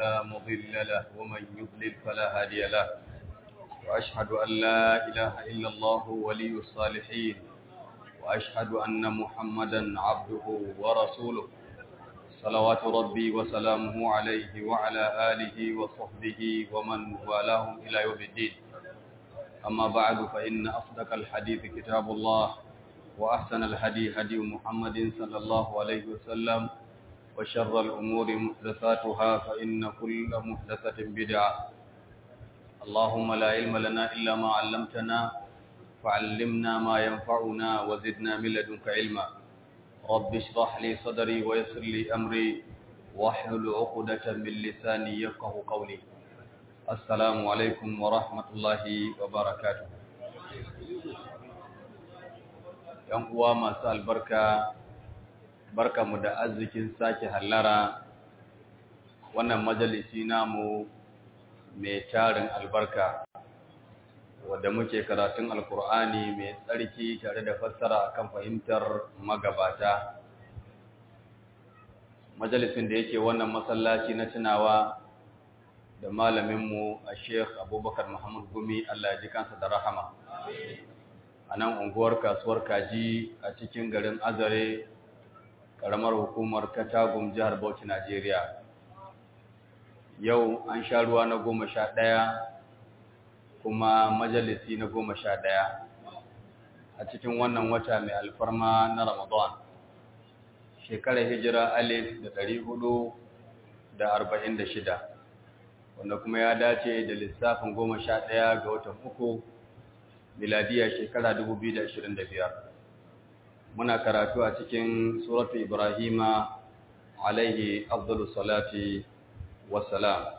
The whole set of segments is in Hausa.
فلا مضل له ومن يضلل فلا هادي له وأشهد أن لا إله إلا الله ولي الصالحين وأشهد أن محمدا عبده ورسوله صلوات ربي وسلامه عليه وعلى آله وصحبه ومن والاهم إلى يوم الدين أما بعد فإن أصدق الحديث كتاب الله وأحسن الهدي هدي محمد صلى الله عليه وسلم وشر الأمور محدثاتها فإن كل محدثة بدعة اللهم لا علم لنا إلا ما علمتنا فعلمنا ما ينفعنا وزدنا من لدنك علما رب اشرح لي صدري ويسر لي أمري واحلل عقدة من لساني يفقه قولي السلام عليكم ورحمة الله وبركاته ‘Yan uwa masu albarka, barka mu da arzikin sake hallara wannan majalisi namu mai tarin albarka, wadda muke karatun Alkur'ani mai tsarki tare da fassara kan fahimtar magabata. Majalisin da yake wannan masallaci na tunawa da malaminmu a Sheikh Abubakar Muhammad Gumi Allah ya ji kansa da rahama. A nan unguwar kasuwar kaji a cikin garin Azare, ƙaramar hukumar Katagum jihar Bauchi, Najeriya. Yau an sha ruwa na goma sha ɗaya kuma majalisi na goma sha ɗaya a cikin wannan wata mai alfarma na Ramadan. Shekarar hijira alif da ɗari hudu da arba'in da shida. wanda kuma ya dace da lissafin goma sha ɗaya ga watan uku miladiya shekara dubu biyu da ashirin da biyar muna karatu a cikin suratu ibrahima alaihi abdullu salati wassalam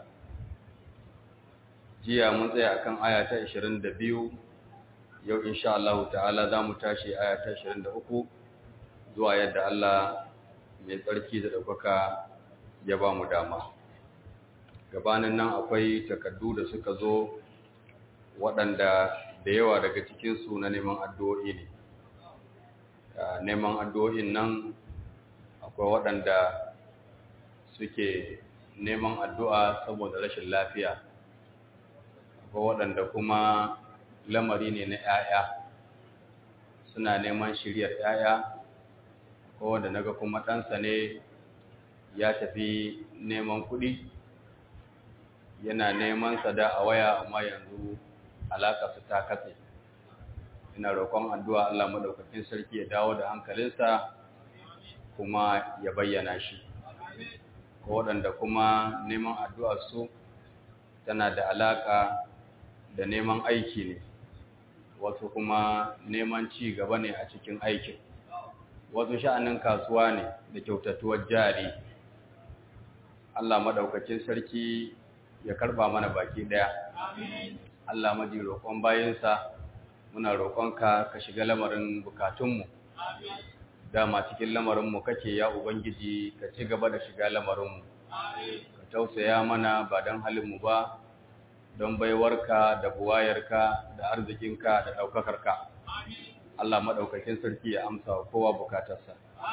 jiya mun tsaya akan aya ta ashirin da biyu yau insha Allah ta'ala za mu tashi aya ta ashirin da uku zuwa yadda Allah mai tsarki da ɗaukaka ya ba mu dama gabanin nan akwai takardu da suka zo waɗanda da yawa daga cikinsu na neman addu'o'i ne neman addu'o'in nan akwai waɗanda suke neman addu'a saboda rashin lafiya akwai waɗanda kuma lamari ne na ‘ya'ya suna neman shiryar ‘ya'ya akwai wanda naga kuma ɗansa ne ya tafi neman kuɗi yana neman sada a waya amma yanzu alaka su ta katse ina roƙon addu'a Allah madaukakin sarki ya dawo da hankalinsa kuma ya bayyana shi ko waɗanda kuma neman addu'a su tana da alaka da neman aiki ne wasu kuma neman ci gaba ne a cikin aikin wasu sha'anin kasuwa ne da kyautatuwar jari Allah madaukakin sarki ya karba mana baki daya Allah maji roƙon bayansa muna roƙonka ka shiga lamarin bukatunmu dama cikin lamarinmu kake ya ubangiji ka ci gaba da shiga lamarinmu ka tausaya mana ba don halinmu ba don baiwarka da buwayarka da arzikinka da ɗaukakarka Allah maɗaukakin sarki ya amsa wa kowa bukatarsa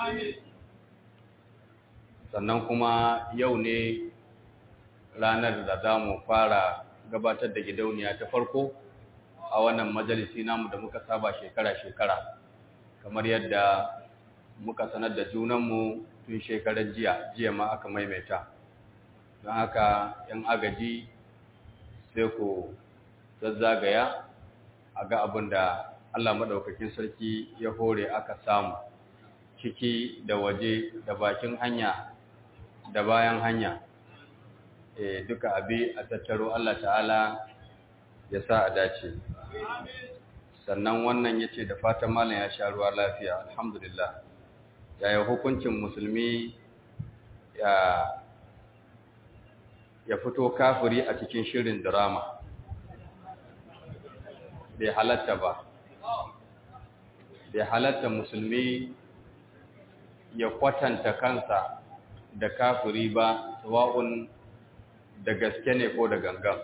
sannan kuma yau ne ranar da za mu fara gabatar da gidauniya ta farko a wannan majalisi namu da muka saba shekara-shekara kamar yadda muka sanar da junanmu tun shekarar jiya jiya ma aka maimaita don haka yan agaji sai ku zazzagaya a ga abin da Allah maɗaukakin sarki ya hore aka samu ciki da waje da bakin hanya da bayan hanya e, duka abi a tattaro Allah ta'ala ya sa a dace sannan wannan ya ce da fatan malam ya sha ruwa lafiya alhamdulillah yaya hukuncin musulmi ya ya fito kafiri a cikin shirin drama bai halatta ba bai halatta musulmi ya kwatanta kansa da kafiri ba sawa'un da gaske ne ko da gangan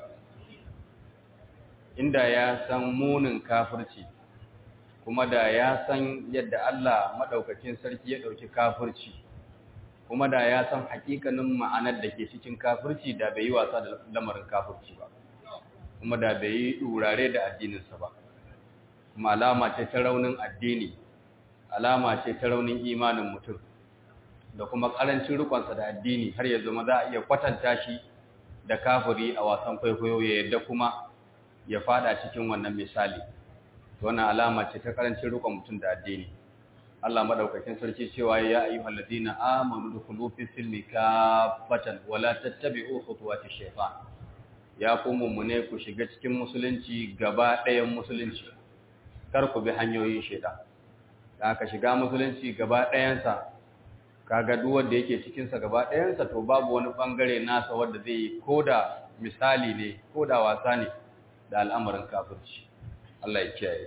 inda ya san munin kafirci kuma da ya san yadda Allah maɗaukakin sarki ya ɗauki kafirci kuma da ya san hakikanin ma'anar da ke cikin kafirci da bai yi wasa da lamarin kafirci ba kuma da bai yi ɗurare da addininsa ba kuma alama ce ta raunin addini alama ce ta raunin imanin mutum da kuma ƙarancin rikonsa da addini har ya zama za a iya kwatanta shi da kafiri a wasan kwaikwayo ya yadda kuma ya fada cikin wannan misali wannan alama ce ta ƙarancin rikon mutum da addini Allah madaukakin sarki cewa ya ayyuhal ladina amanu dukhulu fi silmi kaffatan wala tattabi'u khutuwati shaytan ya ku mummune ku shiga cikin musulunci gaba ɗayan musulunci kar ku bi hanyoyin shaytan da ka shiga musulunci gaba ɗayansa kaga duk wanda yake cikin sa gaba ɗayansa to babu wani bangare nasa wanda zai yi koda misali ne koda wasa ne da al'amarin kafirci Allah ya kiyaye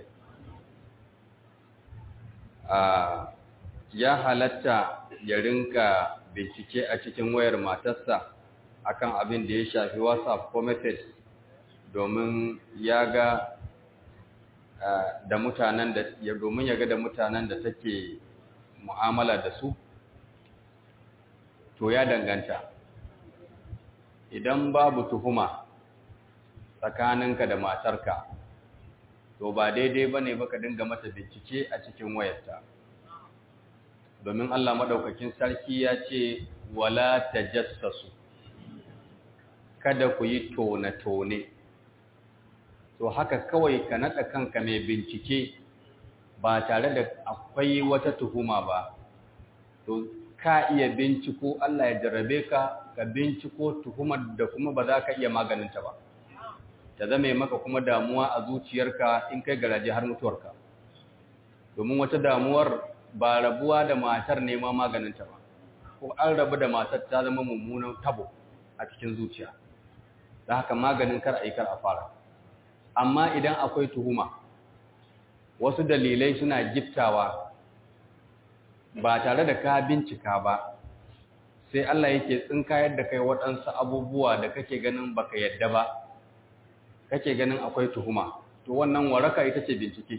ya halatta ya rinka bincike a cikin wayar matarsa akan abin da ya shafi whatsapp ko message domin ya ga da mutanen da ya domin ya ga da mutanen da take mu'amala da su to ya danganta idan babu tuhuma tsakaninka da matarka to ba daidai ba ne baka dinga mata bincike a cikin wayarta domin Allah maɗaukakin sarki ya ce wala tajassasu kada ku yi tone-tone to haka kawai ka naɗa kanka mai bincike ba tare da akwai wata tuhuma ba to ka iya binciko Allah ya jarrabe ka ka binciko tuhumar da kuma ba za ka iya maganinta ba ta zame maka kuma damuwa a zuciyarka in kai garaje har mutuwarka domin wata damuwar ba rabuwa da matar nema maganinta ba ko an rabu da matar ta zama mummunan tabo a cikin zuciya da haka maganin kar a yi kar a fara amma idan akwai tuhuma wasu dalilai suna giftawa ba tare da ka bincika ba sai Allah yake tsinkayar da kai waɗansu abubuwa da kake ganin baka yadda ba kake ganin akwai tuhuma to wannan waraka ita ce bincike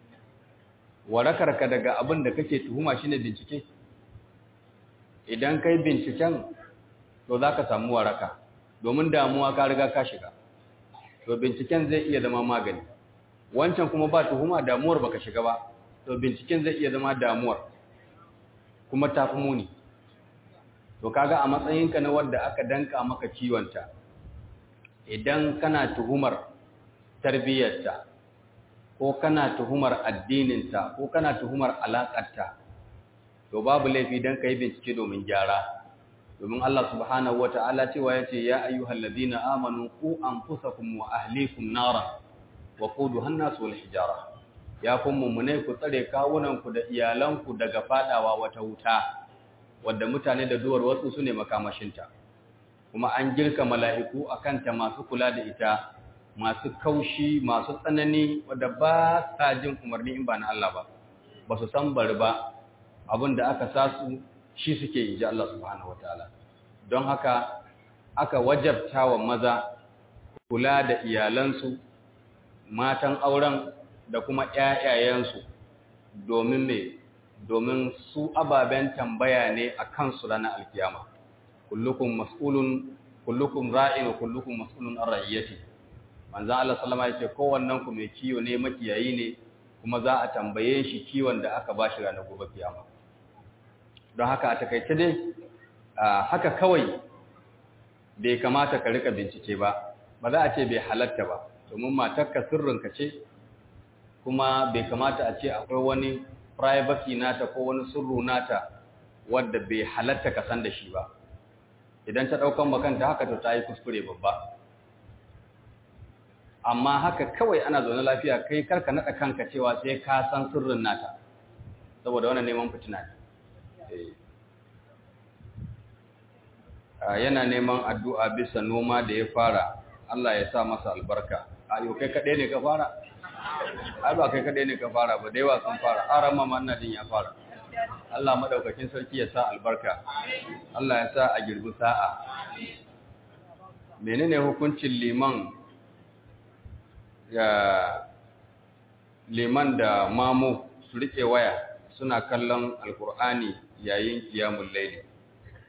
warakarka daga abin da kake tuhuma shine bincike idan kai binciken to zaka samu waraka domin damuwa ka riga ka shiga to binciken zai iya zama magani wancan kuma ba tuhuma damuwar baka shiga ba to binciken zai iya zama damuwar kuma tafi muni to kaga a matsayinka na wanda aka danka maka ciwonta idan kana tuhumar tarbiyyarta ko kana tuhumar addininta ko kana tuhumar alaƙarta to babu laifi don ka yi bincike domin gyara domin Allah subhanahu wa ta'ala cewa ya ce ya ayyuhal ladina amanu ku anfusakum wa ahlikum nara wa quduha an-nas wal hijara ya kun mummune ku tsare kawunanku da iyalanku daga fadawa wata wuta wadda mutane da duwar wasu su ne makamashinta kuma an girka mala'iku a kanta masu kula da ita masu kaushi masu tsanani wadda ba sa jin umarni in ba na Allah ba ba su san bari ba abinda aka sa su shi suke yi ji Allah subhanahu wa ta'ala don haka aka wajabta wa maza kula da iyalansu matan auren da kuma ‘ya'yayensu domin me domin su ababen tambaya ne a kansu ranar alkiyama kullukum mas'ulun kullukum ra'in wa kullukum mas'ulun an ra'iyyati manzon Allah sallama yace kowannen ku mai kiyo ne makiyayi ne kuma za a tambaye shi kiwon da aka bashi ranar gobe kiyama don haka a takaice dai haka kawai bai kamata ka rika bincike ba ba za a ce bai halatta ba domin matarka sirrinka ce kuma bai kamata a ce akwai wani privacy nata ko wani sirru nata wadda bai halatta ka san da shi ba idan ta daukan makanta haka to ta yi kuskure babba amma haka kawai ana zaune lafiya kai karka nada kanka cewa sai ka san sirrin nata saboda wannan neman fitina ne yana neman addu'a bisa noma da ya fara Allah ya sa masa albarka ayo kai kaɗai ne ka fara ai ba kai kaɗai ne ka fara ba da yawa sun fara aran mama ina jin ya fara Allah madaukakin sarki ya sa albarka Allah ya sa a girbi sa'a menene hukuncin liman ya liman da mamu su rike waya suna kallon alkur'ani yayin kiyamul laili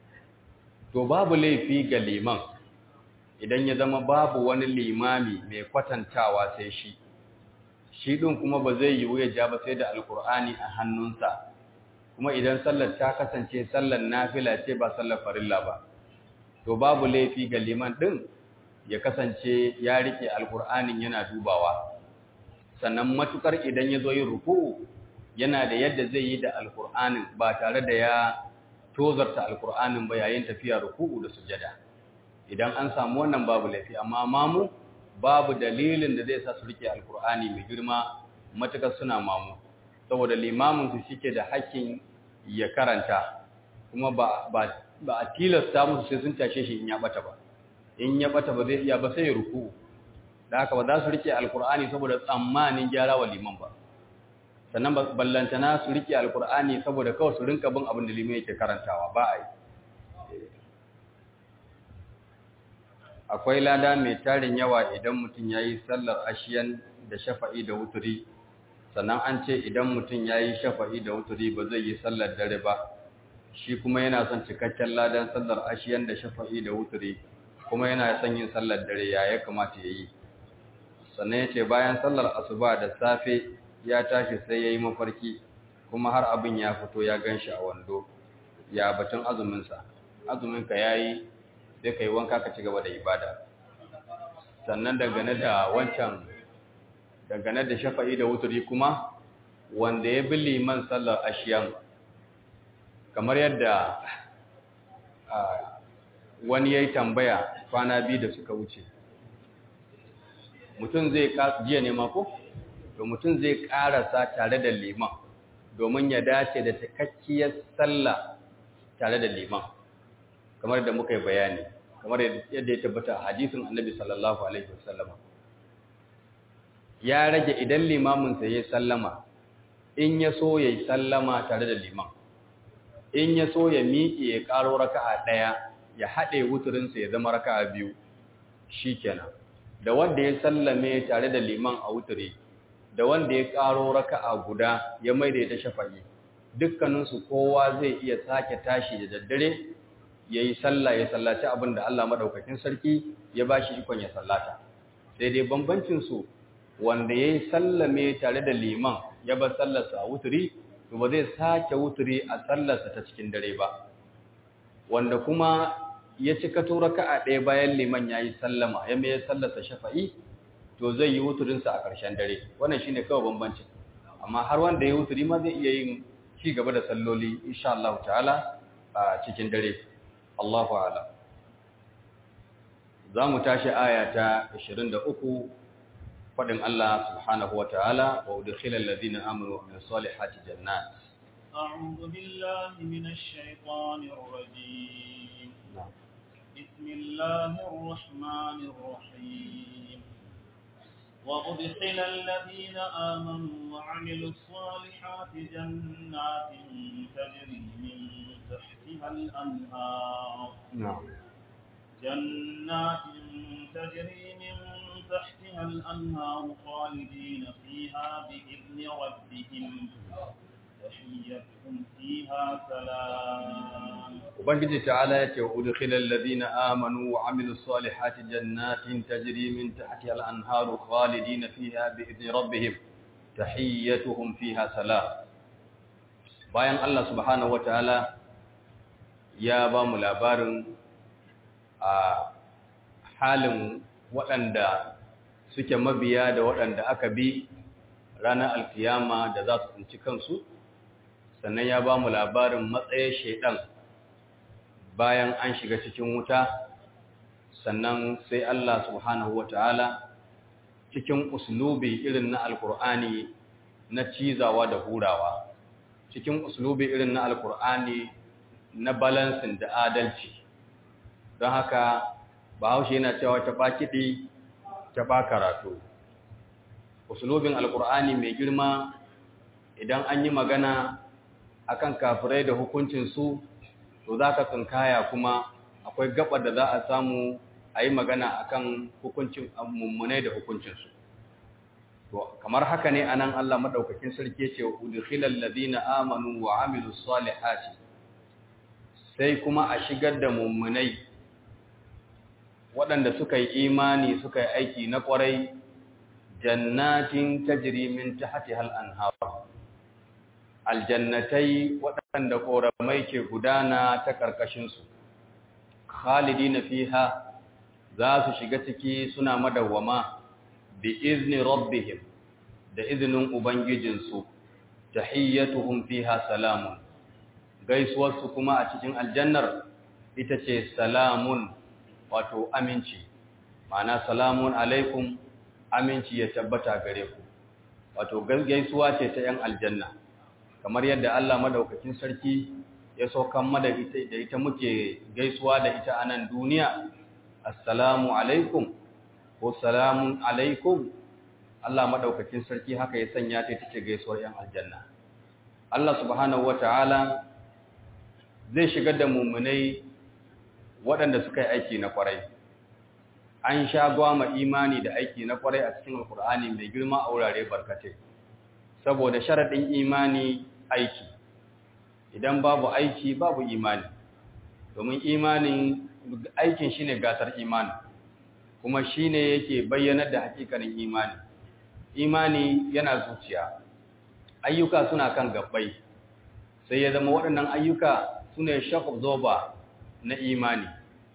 to babu laifi ga liman idan ya zama babu wani limami mai kwatantawa sai shi shi ɗin kuma ba zai yiwu ya ja ba sai da alkur'ani a hannunsa kuma idan sallar ta kasance sallar nafila ce ba sallar farilla ba to babu laifi ga liman ɗin ya kasance ya rike alkur'anin yana dubawa sannan matukar idan ya zo yin ruku'u yana da yadda zai yi da alkur'anin ba tare da ya tozarta alkur'anin ba yayin tafiya ruku'u da sujada idan an samu wannan babu laifi amma mamu babu dalilin da zai sa su rike alkur'ani mai girma matukar suna mamu saboda limamin su shike da hakkin ya karanta kuma ba ba ba a tilasta musu sai sun tashe shi in ya bata ba in ya bata ba zai iya ba sai ya ruku'u da haka ba za su rike alkur'ani saboda tsammanin gyara wa liman ba sannan ballantana su rike alkur'ani saboda kawai su rinka bin abin da liman yake karantawa ba a yi akwai lada mai tarin yawa idan mutum ya yi sallar ashiyan da shafa'i da wuturi sannan an ce idan mutum ya yi shafa'i da wuturi ba zai yi sallar dare ba shi kuma yana son cikakken ladan sallar ashiyan da shafa'i da wuturi kuma yana son yin sallar dare ya ya kamata ya yi sannan ya ce bayan sallar asuba da safe ya tashi sai ya yi mafarki kuma har abin ya fito ya gan shi a wando ya batun azuminsa azuminka ya yi sai ka yi wanka ka ci gaba da ibada sannan dangane da wancan dangane da shafa'i da wuturi kuma wanda ya bi liman sallar ashiyan kamar yadda wani ya yi tambaya kwana biyu da suka wuce mutum zai jiya ne mako? to mutum zai karasa tare da liman domin ya dace da cikakkiyar sallah tare da liman kamar da muka yi bayani kamar yadda ya tabbata a hadisin annabi sallallahu alaihi wasallam ya rage idan limaminsa ya sallama in ya so ya yi sallama tare da liman in ya so ya miƙe ya ƙaro raka'a ɗaya ya haɗe wuturinsa ya zama raka'a biyu shi kenan da wanda ya sallame tare da liman a wuturi da wanda ya ƙaro raka'a guda ya maida ta shafa'i dukkaninsu kowa zai iya sake tashi da daddare ya yi sallah ya sallaci abin da Allah maɗaukakin sarki ya ba shi ikon ya sallata sai dai bambancinsu wanda ya yi sallame tare da liman ya bar sallarsa a wuturi to ba zai sake wuturi a sallarsa ta cikin dare ba wanda kuma ya cika to raka'a ɗaya bayan liman ya yi sallama ya mai sallarsa shafa'i to zai yi wuturinsa a ƙarshen dare wannan shine kawai bambancin amma har wanda ya wuturi ma zai iya yin ci gaba da salloli insha Allah ta'ala a cikin dare Allahu a'lam za mu tashi aya ta 23 faɗin Allah subhanahu wa ta'ala wa udkhila alladhina amanu wa amilus salihati jannat أعوذ بالله من الشيطان الرجيم بسم الله الرحمن الرحيم وأدخل الذين آمنوا وعملوا الصالحات جنات تجري من تحتها الأنهار نعم جنات تجري من تحتها الأنهار خالدين فيها بإذن ربهم تحيتهم فيها سلام ubangiji ta'ala yace wa udkhilal ladina amanu wa amilus salihati jannatin tajri min tahtiha al-anharu khalidina fiha bi idni rabbihim tahiyyatuhum fiha salam bayan Allah subhanahu wataala ya ba mu labarin a halin waɗanda suke mabiya da waɗanda aka bi ranar alkiyama da za su tsinci kansu sannan ya ba mu labarin matsayin shaidan bayan an shiga cikin wuta sannan sai Allah subhanahu wata'ala cikin uslubi irin na alkur'ani na cizawa da hurawa cikin uslubi irin na alkur'ani na balansin da adalci don haka bahaushe yana cewa ta ba kiɗi ta ba karatu uslubin alkur'ani mai girma idan an yi magana akan kafirai da hukuncinsu to za ka tsinkaya kuma akwai gabar da za a samu a yi magana akan hukuncin mummunai da hukuncinsu to kamar haka ne anan Allah madaukakin sarki ce udkhilal ladina amanu wa amilus salihati sai kuma a shigar da mummunai waɗanda suka yi imani suka yi aiki na ƙwarai jannatin tajri min tahtiha al-anhar aljannatai waɗanda ƙoramai ke gudana ta ƙarƙashin su khalidina fiha za su shiga ciki suna madawwama bi izni rabbihim da izinin ubangijinsu tahiyyatuhum fiha salamun gaisuwarsu kuma a cikin aljannar ita ce salamun wato aminci ma'ana salamun alaikum aminci ya tabbata gare ku wato gaisuwa ce ta yan aljanna kamar yadda Allah madaukakin sarki ya saukan mada ita da ita muke gaisuwa da ita a nan duniya assalamu alaikum ko salamun alaikum Allah madaukakin sarki haka ya sanya ta ita ce gaisuwar yan aljanna Allah subhanahu wataala zai shigar da mummunai waɗanda suka yi aiki na kwarai an sha gwama imani da aiki na kwarai a cikin alkur'ani mai girma a wurare barkatai saboda sharaɗin imani aiki idan babu aiki babu imani domin imanin aikin shine gasar imani kuma shine yake bayyanar da hakikanin imani imani yana zuciya ayyuka suna kan gabbai sai ya zama waɗannan ayyuka su ne shock absorber na imani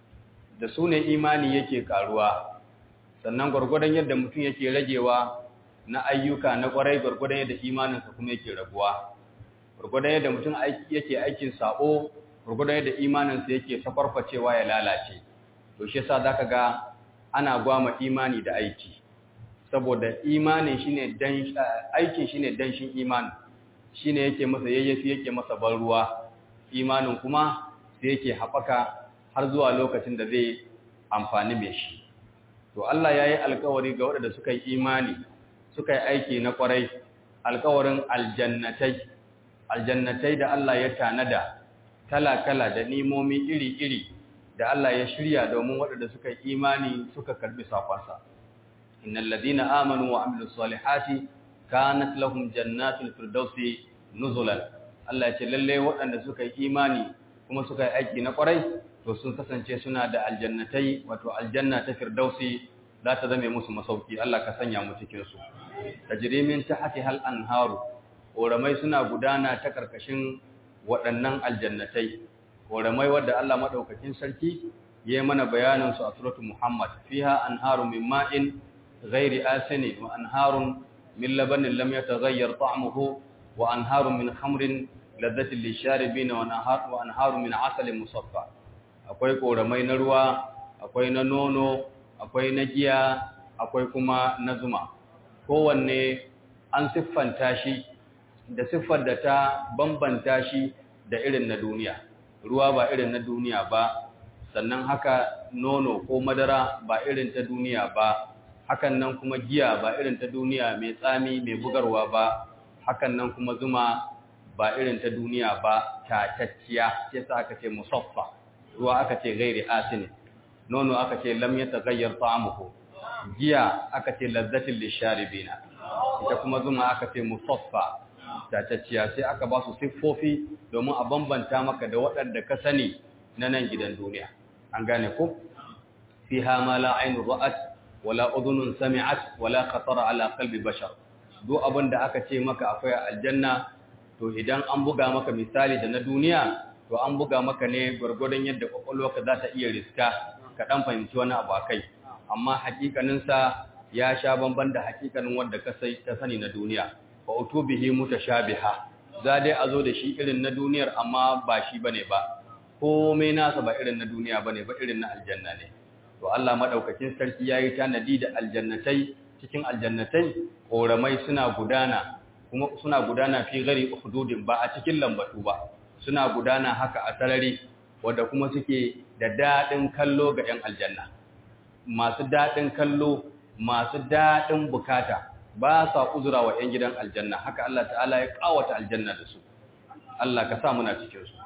da su ne imani yake karuwa sannan gwargwadon yadda mutum yake ragewa na ayyuka na kwarai gwargwadon yadda imaninsa kuma yake raguwa gwargwadon yadda mutum yake aikin sabo gwargwadon yadda imaninsa yake sakwarfacewa ya lalace to shi yasa zaka ga ana gwama imani da aiki saboda imanin shine dan aikin shine danshin imani shine yake masa yayyafi yake masa ban ruwa imanin kuma sai yake haɓaka har zuwa lokacin da zai amfani mai shi to Allah ya yi alkawari ga waɗanda suka yi imani suka yi aiki na ƙwarai alkawarin aljannatai aljannatai da Allah ya tanada kala-kala da nimomi iri-iri da Allah ya shirya domin waɗanda suka yi imani suka karɓi sakonsa innal ladina amanu wa amilus salihati kanat lahum jannatul firdausi nuzulan Allah ya ce lalle waɗanda suka yi imani kuma suka yi aiki na ƙwarai to sun kasance suna da aljannatai wato aljanna ta firdausi za ta zame musu masauki Allah ka sanya mu cikin su tajrimin tahti hal anharu koramai suna gudana ta karkashin waɗannan aljannatai koramai wanda Allah madaukakin sarki ya yi mana bayanin su a suratul Muhammad fiha anharu min ma'in ghairi asini wa anharun min labanin lam yataghayyar ta'muhu wa anharun min khamrin ladhatin lisharibina wa anharun min asalin musaffa akwai koramai na ruwa akwai na nono akwai na giya akwai kuma na zuma kowanne an siffanta shi da siffar da ta bambanta shi da irin na duniya ruwa ba irin na duniya ba sannan haka nono ko madara ba irin ta duniya ba hakan nan kuma giya ba irin ta duniya mai tsami mai bugarwa ba hakan nan kuma zuma ba irin ta duniya ba tatacciya sai sa aka ce musaffa ruwa aka ce gairi asini nono aka ce lam yataghayyar ta'amuhu giya aka ce lazzatin lisharibina ita kuma zuma aka ce musaffa tatacciya sai aka ba su siffofi domin a bambanta maka da waɗanda ka sani na nan gidan duniya an gane ko fiha ma la ainu ra'at wala udhunun sami'at wala khatara ala qalbi bashar duk abin da aka ce maka akwai aljanna to idan an buga maka misali da na duniya to an buga maka ne gwargwadon yadda kwakwalwarka za ta iya riska ka dan fahimci wani abu akai amma hakikaninsa ya sha bamban da hakikanin wanda ka sai ta sani na duniya fa utubihi mutashabiha za dai a zo da shi irin na duniyar amma ba shi bane ba komai nasa ba irin na duniya bane ba irin na aljanna ne to Allah madaukakin sarki yayi tanadi da aljannatai cikin aljannatai koramai suna gudana kuma suna gudana fi gari hududin ba a cikin lambatu ba suna gudana haka a sarari wanda kuma suke da dadin kallo ga 'yan aljanna masu dadin kallo masu dadin bukata ba sa uzura wa 'yan gidan aljanna haka Allah ta'ala ya kawata aljanna da su Allah ka sa muna cikin su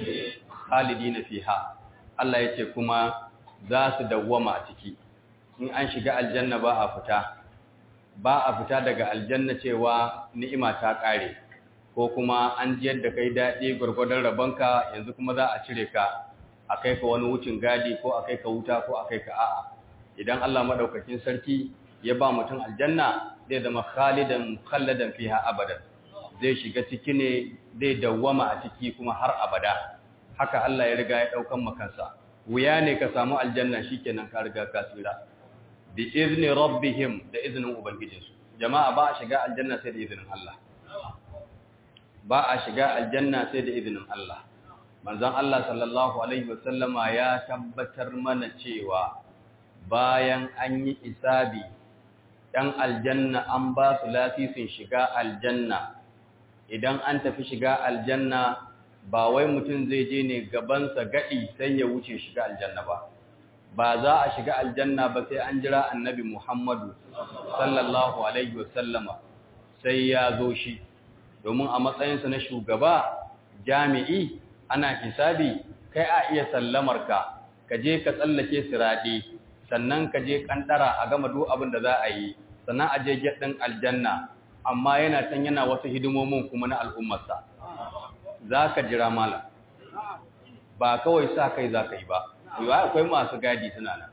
khalidina fiha Allah yace kuma za su dawwama a ciki in an shiga aljanna ba a fita ba a fita daga aljanna cewa ni'ima ta kare ko kuma an jiyar da kai daɗi gwargwadon rabonka yanzu kuma za a cire ka a kai ka wani wucin gadi ko a kai ka wuta ko a kai ka a'a idan Allah madaukakin sarki ya ba mutum aljanna zai zama khalidan khalladan fiha abadan zai shiga ciki ne zai dawwama a ciki kuma har abada haka Allah ya riga ya daukan makansa wuya ne ka samu aljanna shikenan ka riga ka tsira bi izni rabbihim da iznin ubangijinsu jama'a ba a shiga aljanna sai da izinin Allah ba a shiga aljanna sai da izinin Allah manzon Allah sallallahu alaihi wasallama ya tabbatar mana cewa bayan an yi isabi ɗan aljanna an ba su lafisin shiga aljanna idan an tafi shiga aljanna ba wai mutum zai je ne gabansa gaɗi sai ya wuce shiga aljanna ba ba za a shiga aljanna ba sai an jira annabi Muhammadu sallallahu alaihi wasallama sai ya zo shi domin a matsayinsa na shugaba jami'i ana hisabi kai a iya sallamar ka ka je ka tsallake sirade sannan ka je kandara a gama duk abin da za a yi sannan a je ɗin aljanna amma yana can yana wasu hidimomin kuma na al'ummarsa za ka jira malam ba kawai sa kai za ka yi ba yiwa akwai masu gadi suna nan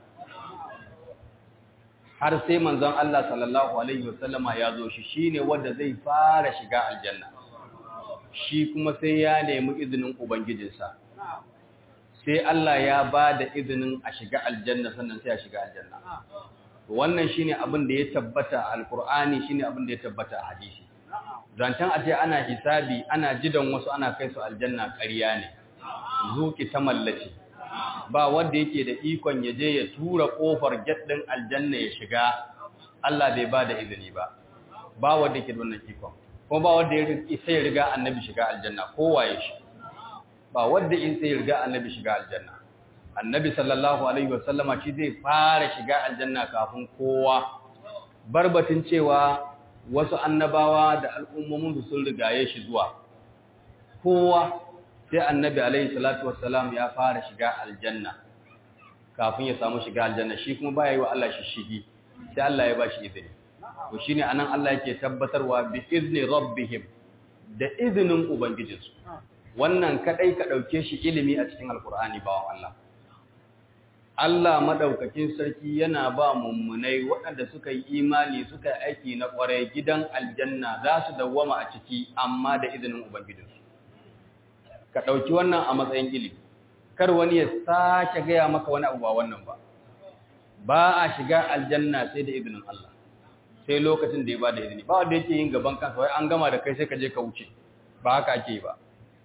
har sai manzon Allah sallallahu alaihi wasallama ya zo shi shine wanda zai fara shiga aljanna shi kuma sai ya nemi izinin ubangijinsa sai Allah ya ba da izinin a shiga aljanna sannan sai a shiga aljanna wannan shine abin da ya tabbata a alqur'ani shine abin da ya tabbata a hadisi zantan a ce ana hisabi ana jidan wasu ana kai su aljanna ƙarya ne zuki ta mallaci ba wanda yake da ikon ya je ya tura kofar gaddin aljanna ya shiga Allah bai ba da izini ba ba wanda yake da wannan ikon kuma ba wanda ya sai riga annabi shiga aljanna kowaye shi ba wanda in sai riga annabi shiga aljanna annabi sallallahu alaihi wasallama shi zai fara shiga aljanna kafin kowa barbatin cewa wasu annabawa da al'ummomin su sun rigaye shi zuwa kowa sai annabi alaihi salatu wassalam ya fara shiga aljanna kafin ya samu shiga aljanna shi kuma baya yi wa Allah shi shigi sai Allah ya bashi izini to shine anan Allah yake tabbatarwa bi izni rabbihim da izinin ubangijinsu wannan kadai ka dauke shi ilimi a cikin alkur'ani bawan Allah Allah madaukakin sarki yana ba mummunai waɗanda suka yi imani suka yi aiki na ƙwarai gidan aljanna za su dawwama a ciki amma da izinin ubangijinsu ka ɗauki wannan a matsayin ilimi kar wani ya sake gaya maka wani abu ba wannan ba ba a shiga aljanna sai da izinin Allah sai lokacin da ya ba da izini ba wanda yake yin gaban kansa wai an gama da kai sai ka je ka wuce ba haka ake ba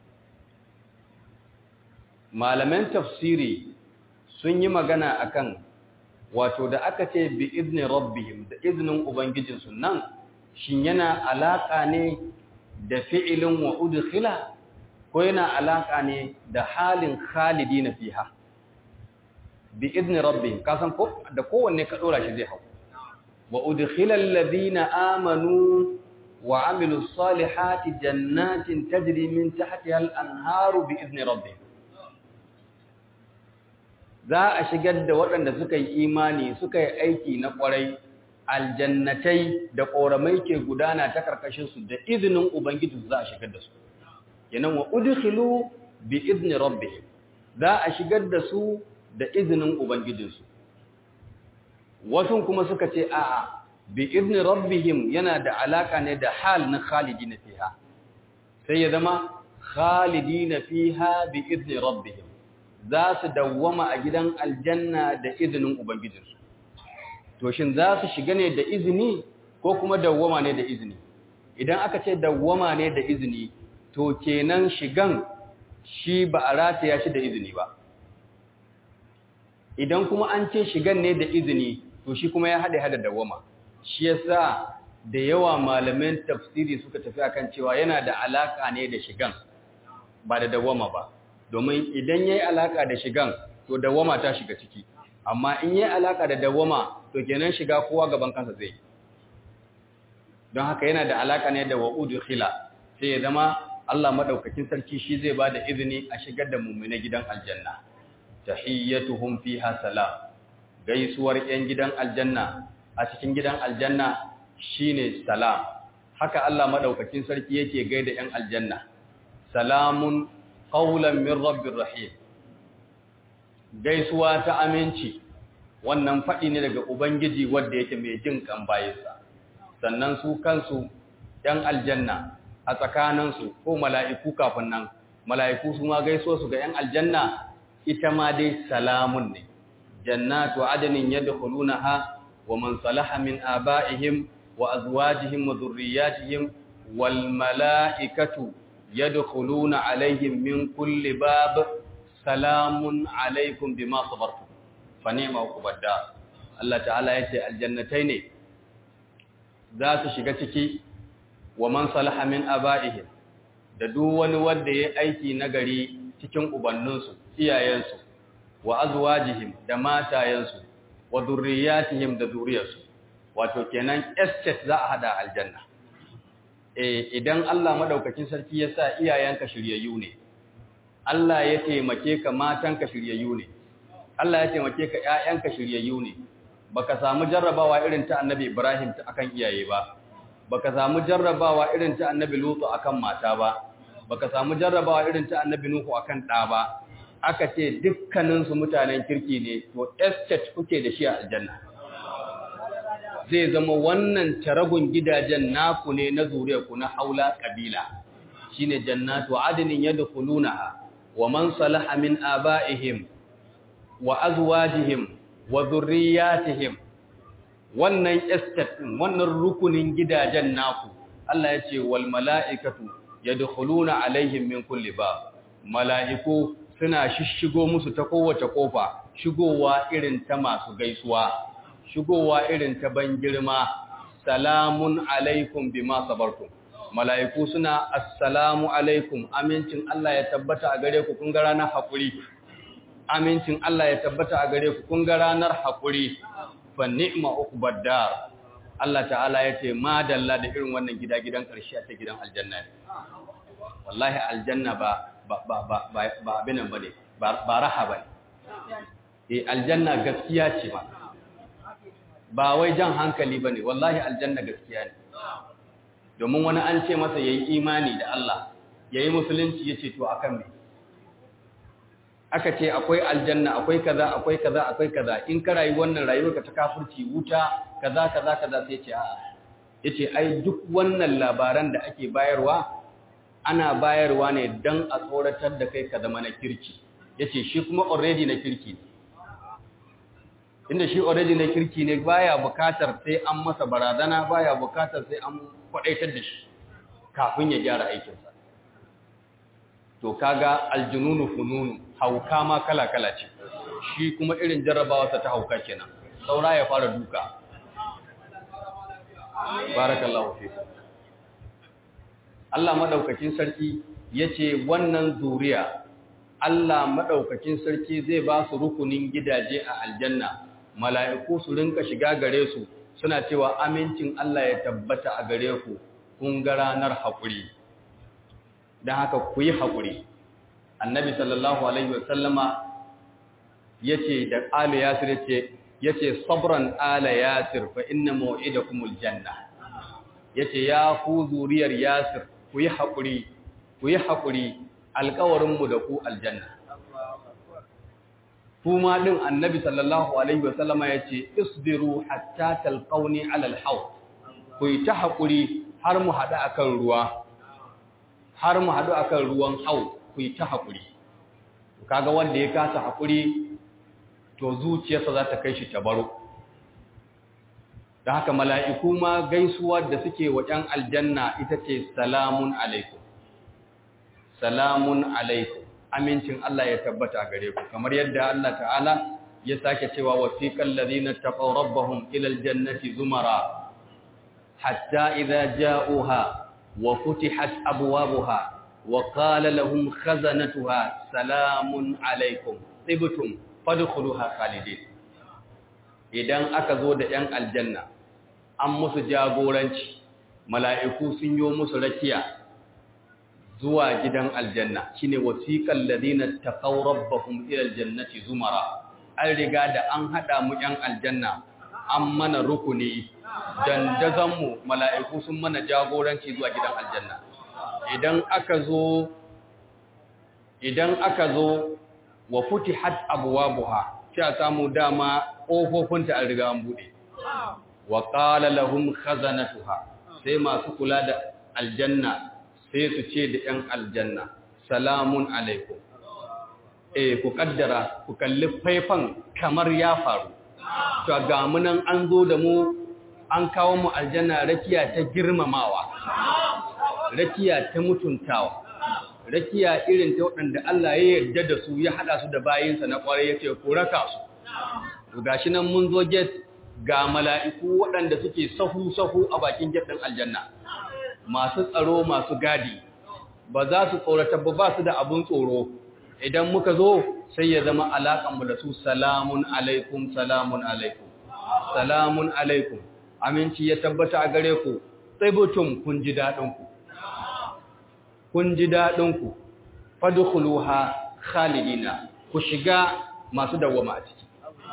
malaman tafsiri sun yi magana akan wato da aka ce bi izni rabbihim da iznin ubangijinsu nan shin yana alaka ne da fi'ilin wa udkhila ko yana alaka ne da halin khalidina fiha bi izni rabbihim kasan ko da kowanne ka dora shi zai hau wa udkhila alladhina amanu wa amilus salihati jannatin tajri min tahtiha al-anharu bi izni rabbihim za a shigar da waɗanda suka yi imani suka yi aiki na ƙwarai aljannatai da ƙoramai ke gudana ta ƙarƙashinsu da izinin ubangiji za a shigar da su yanan wa udkhilu bi izni rabbihim za a shigar da su da izinin ubangijinsu wasu kuma suka ce a'a bi izni rabbihim yana da alaka ne da hal na khalidina fiha sai ya zama khalidina fiha bi izni rabbihim za su dawwama a gidan aljanna da izinin ubangijinsu to shin za su shiga ne da izini ko kuma dawwama ne da izini idan aka ce dawwama ne da izini to kenan shigan shi ba a rataya shi da izini ba idan kuma an ce shigan ne da izini to shi kuma ya haɗe hada dawwama shi yasa da yawa malaman tafsiri suka tafi akan cewa yana da alaka ne da shigan ba da dawwama ba domin idan yayi alaka da shigan to dawwama ta shiga ciki amma in yayi alaka da dawwama to kenan shiga kowa gaban kansa zai don haka yana da alaka ne da wa'udu khila sai ya zama Allah madaukakin sarki shi zai bada izini a shigar da mu'mina gidan aljanna tahiyyatuhum fiha salam gaisuwar yan gidan aljanna a cikin gidan aljanna shine salam haka Allah madaukakin sarki yake gaida ‘yan aljanna, salamun ƙaulan min rabbin rahim, gaisuwa ta aminci, wannan faɗi ne daga Ubangiji wadda yake mai jin kan bayansa, sannan su kansu ‘yan aljanna a tsakaninsu ko mala'iku kafin nan, mala'iku su ma gaisuwa su ga ‘yan aljanna ita ma dai salamun ne, jannatu adanin yadda ha wa man salaha min aba'ihim وأزواجهم وذرياتهم والملائكة يدخلون عليهم من كل باب سلام عليكم بما صبرتم فنعم عقب الدار الله تعالى يتي الجنتين ذات shiga ciki wa man salaha min aba'ihim da duk wani wanda ya aiki nagari cikin ubanninsu iyayensu wa azwajihim da matayensu wa dhurriyyatihim da zuriyarsu wato kenan estate za a hada aljanna eh idan Allah madaukakin sarki ya sa iyayenka shiryayyu ne Allah ya taimake ka matanka shiryayyu ne Allah ya taimake ka ƴaƴanka shiryayyu ne baka samu jarrabawa irin ta Annabi Ibrahim ta akan iyaye ba baka samu jarrabawa irin ta Annabi Lutu akan mata ba baka samu jarrabawa irin ta Annabi Nuhu akan ɗa ba aka ce dukkanin su mutanen kirki ne to estate kuke da shi a aljanna zai zama wannan taragun gidajen naku ne na zuriyarku na haula kabila shine jannatu adnin yadkhulunaha wa man salaha min abaihim wa azwajihim wa dhurriyyatihim wannan estate din wannan rukunin gidajen naku Allah ya ce wal mala'ikatu yadkhuluna alaihim min kulli bab mala'iku suna shishigo musu ta kowace kofa shigowa irin ta masu gaisuwa shigowa irin ta ban girma salamun alaikum bima sabartum mala'iku suna assalamu alaikum amincin Allah ya tabbata a gare ku kun ga ranar hakuri amincin Allah ya tabbata a gare ku kun ga ranar hakuri fa ni'ma uqbad dar Allah ta'ala ya ce ma dalla da irin wannan gida gidan karshe ta gidan aljanna wallahi aljanna ba ba ba ba ba abinan bane ba raha bane eh aljanna gaskiya ce ba ba wai jan hankali ba ne wallahi aljanna gaskiya ne domin wani an ce masa ya yi imani da Allah ya yi musulunci ya ce to a kan mai aka ce akwai aljanna akwai kaza akwai kaza akwai kaza in ka rayu wannan rayuwarka ta kafurci wuta kaza kaza kaza sai ce a'a ya ce ai duk wannan labaran da ake bayarwa ana bayarwa ne don a tsoratar da kai ka zama na kirki ya ce shi kuma already na kirki ne inda shi already na kirki ne baya bukatar sai an masa barazana baya bukatar sai an kwadaitar da shi kafin ya gyara aikinsa to kaga aljununu fununu hauka ma kala-kala ce shi kuma irin jarrabawarsa ta hauka kenan saura ya fara duka barakallahu fiku Allah madaukakin sarki yace wannan zuriya Allah madaukakin sarki zai ba su rukunin gidaje a aljanna mala'iku su rinka shiga gare su suna cewa amincin Allah ya tabbata a gare ku kun ga ranar haƙuri don haka ku yi haƙuri annabi sallallahu alaihi wasallama ya ce da ala yasir ya ce sabran ala yasir fa inna ma'idakumul janna ya ce ya ku zuriyar yasir ku yi haƙuri ku yi haƙuri alƙawarinmu da ku aljanna kuma din annabi sallallahu alaihi wasallama yace isbiru hatta talqauni ala alhaw ku yi ta hakuri har mu hadu akan ruwa har mu hadu akan ruwan hau ku yi ta hakuri kaga wanda ya kasa hakuri to zuciyarsa za ta kai shi tabaro da haka mala'iku ma gaisuwa da suke wa ɗan aljanna ita ce salamun alaikum salamun alaikum amincin Allah ya tabbata gare ku kamar yadda Allah ta'ala ya sake cewa wasiqal ladina taqaw rabbahum ila aljannati zumara hatta idza ja'uha wa futihat abwabuha wa qala lahum khazanatuha salamun alaikum tibtum fadkhuluha khalidin idan aka zo da yan aljanna an musu jagoranci mala'iku sun yi musu rakiya zuwa gidan aljanna shine wasiqal ladina taqaw rabbahum ila aljannati zumara an riga da an hada mu yan aljanna an mana rukuni dandazon mu mala'iku sun mana jagoranci zuwa gidan aljanna idan aka zo idan aka zo wa futihat abwabuha sai samu dama kofofinta an riga an bude wa qala lahum khazanatuha sai masu kula da aljanna sai su ce da 'yan aljanna salamun alaikum eh ku kaddara ku kalli faifan kamar ya faru to ga munan an zo da mu an kawo mu aljanna rakiya ta girmamawa rakiya ta mutuntawa rakiya irin ta waɗanda Allah ya yarda da su ya hada su da bayinsa na kwarai yace ku raka su to gashi nan mun zo gate ga mala'iku waɗanda suke sahu sahu a bakin gate din aljanna masu tsaro masu gadi ba za su tsorata ba ba su da abun tsoro idan muka zo sai ya zama alaƙanmu da su salamun alaikum salamun alaikum salamun alaikum aminci ya tabbata a gare ku tsibutum kun ji daɗinku kun ji daɗinku fadkhuluha khalidina ku shiga masu dawwama a ciki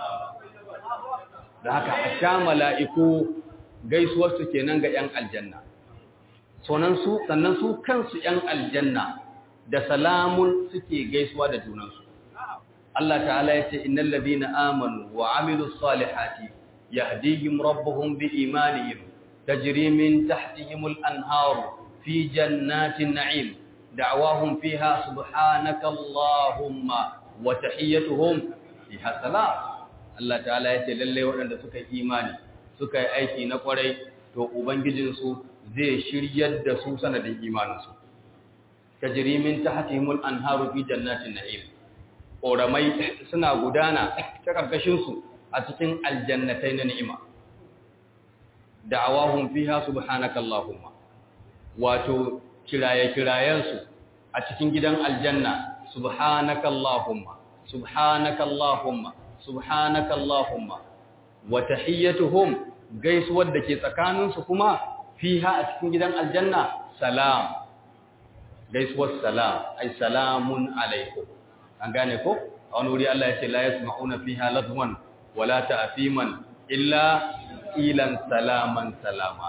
da haka a sha mala'iku gaisuwarsu kenan ga ‘yan aljanna sannan su kansu ‘yan aljanna da salamun suke gaisuwa da junansu. Allah ta'ala ya ce, Innan labina amanu wa amilu salihati, yahdihim rabbuhum bi imanihim, tajrimin tahtihimul anharu fi jannatin na'im, da'awahum fiha subhanaka Allahumma wa tahiyyatuhum fiha salam. Allah ta'ala ya ce, lalle waɗanda suka yi imani, suka yi aiki na ƙwarai, to Ubangijinsu zai shiryar da su sanadin imaninsu. tajri min tahtihimul anharu fi jannatin na'im koramai suna gudana ta karkashin su a cikin aljannatai na ni'ima da'awahum fiha subhanaka allahumma wato kiraye kirayen su a cikin gidan aljanna subhanaka allahumma subhanaka allahumma subhanaka allahumma wa tahiyyatuhum gaisuwar da ke tsakanin su kuma fiha a cikin gidan aljanna salam gaisuwar salam ai salamun alaikum an gane ko a wani wuri Allah ya ce la yasma'una fiha ladwan wala ta'fiman illa ilan salaman salama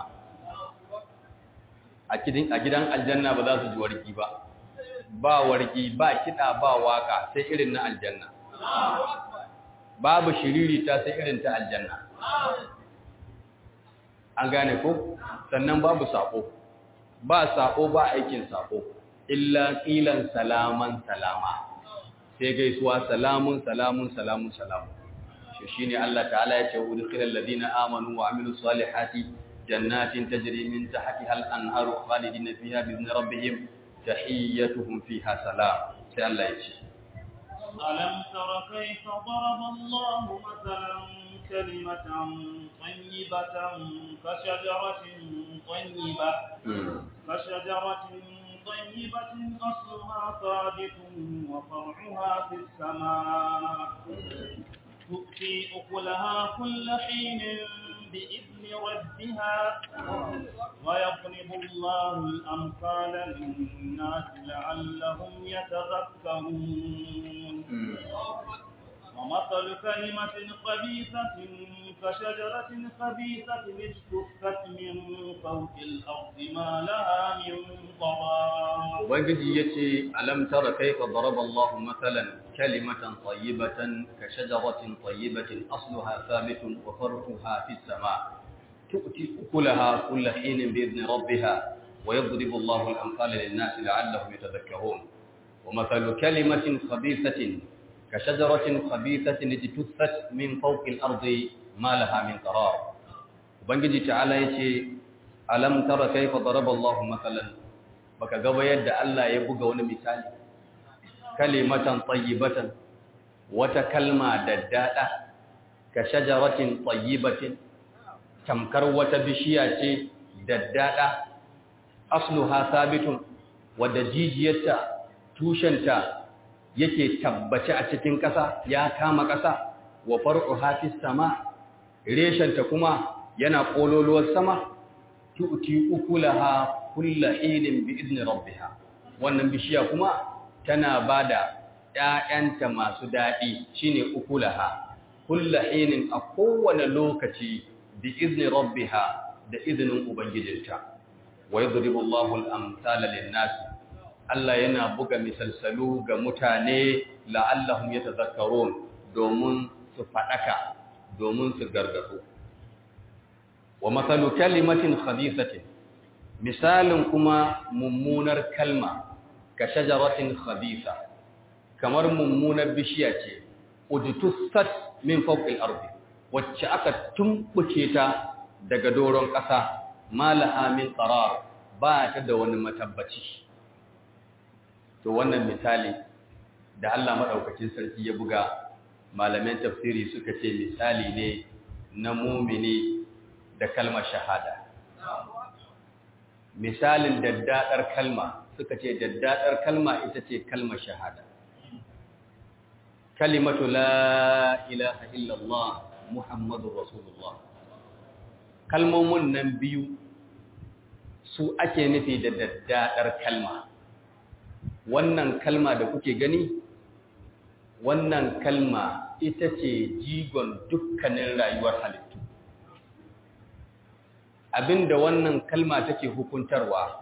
a gidan a gidan aljanna ba za su ji warki ba ba warki ba kida ba waka sai irin na aljanna babu shiriri ta sai irin ta aljanna an gane ko sannan babu sako ba sako ba aikin sako illa qilan salaman salama sai gaisuwa salamun salamun salamun salamun shi shine Allah ta'ala ya ce udkhilal ladina amanu wa amilus salihati jannatin tajri min tahtiha al-anharu khalidina fiha bi idni rabbihim tahiyyatuhum fiha salam sai Allah ya ce ألم تر كيف ضرب الله مثلا كلمة طيبة كشجرة طيبة كشجرة طيبة أصلها ثابت وفرعها في السماء تؤتي أكلها كل حين بإذن ربها ويضرب الله الأمثال للناس لعلهم يتذكرون ومثل كلمة خبيثة كشجرة خبيثة اجتثت من فوق الأرض ما لها من قرار ubangiji yace alam tara kayfa daraba Allah mathalan kalimatan tayyibatan ka shajaratin tayyibatin asluha thabitun wa farquha fis sama tu'ti ukulaha kull hinin bi idni rabbiha wa yadribu Allah al-amthala lin-nasi la'allahum yatadhakkarun wa mathalu kalimatin khabithatin ka shajaratin khabithatin ijtuthat min fawqi al-ardi ma laha min qarar ubangiji ta'ala yace alam tara kayfa daraba Allah mathalan baka gaba yadda Allah ya buga wani misali kalimatan tayyibatan wata kalma daddada ka shajaratin tayyibatin tamkar wata bishiya ce daddada asluha sabitun wadda jijiyarta tushenta yake tabbace a cikin ƙasa ya kama ƙasa wa far'uha fis sama reshenta kuma yana kololuwar sama tu'ti ukulaha kulla hinin bi idni rabbiha wannan bishiya kuma tana bada ƴaƴanta masu dadi shine ukulaha kulla hinin a kowane lokaci bi izni rabbiha da izinin ubangijinta wa yadribu Allahu al-amsala lin-nas Allah yana buga misalsalu ga mutane la'allahum yatadhakkarun domin su fadaka domin su gargado wa mathalu kalimatin khabithatin misalin kuma mummunar kalma ka shajaratin khabitha kamar mummunar bishiya ce udtussat min fawqil ardi wacce aka tumbuke ta daga doron ƙasa malaha min qarar ba ta da wani matabbaci to wannan misali da Allah madaukakin sarki ya buga malaman tafsiri suka ce misali ne na mumini da kalmar shahada misalin daddadar kalma suka ce daddadar kalma ita ce kalmar shahada kalimatu la ilaha illallah muhammadur rasulullah kalmomin nan biyu su ake nufi da daddadar kalma wannan kalma da kuke gani wannan kalma ita ce jigon dukkanin rayuwar halittu abinda wannan kalma take hukuntarwa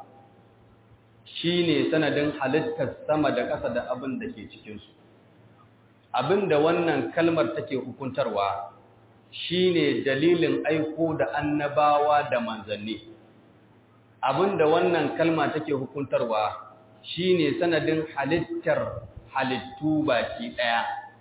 shine sanadin halittar sama da ƙasa da abin da ke cikinsu abinda wannan kalmar take hukuntarwa shine dalilin aiko da annabawa da manzanni abinda wannan kalma take hukuntarwa shine sanadin halittar halittu baki daya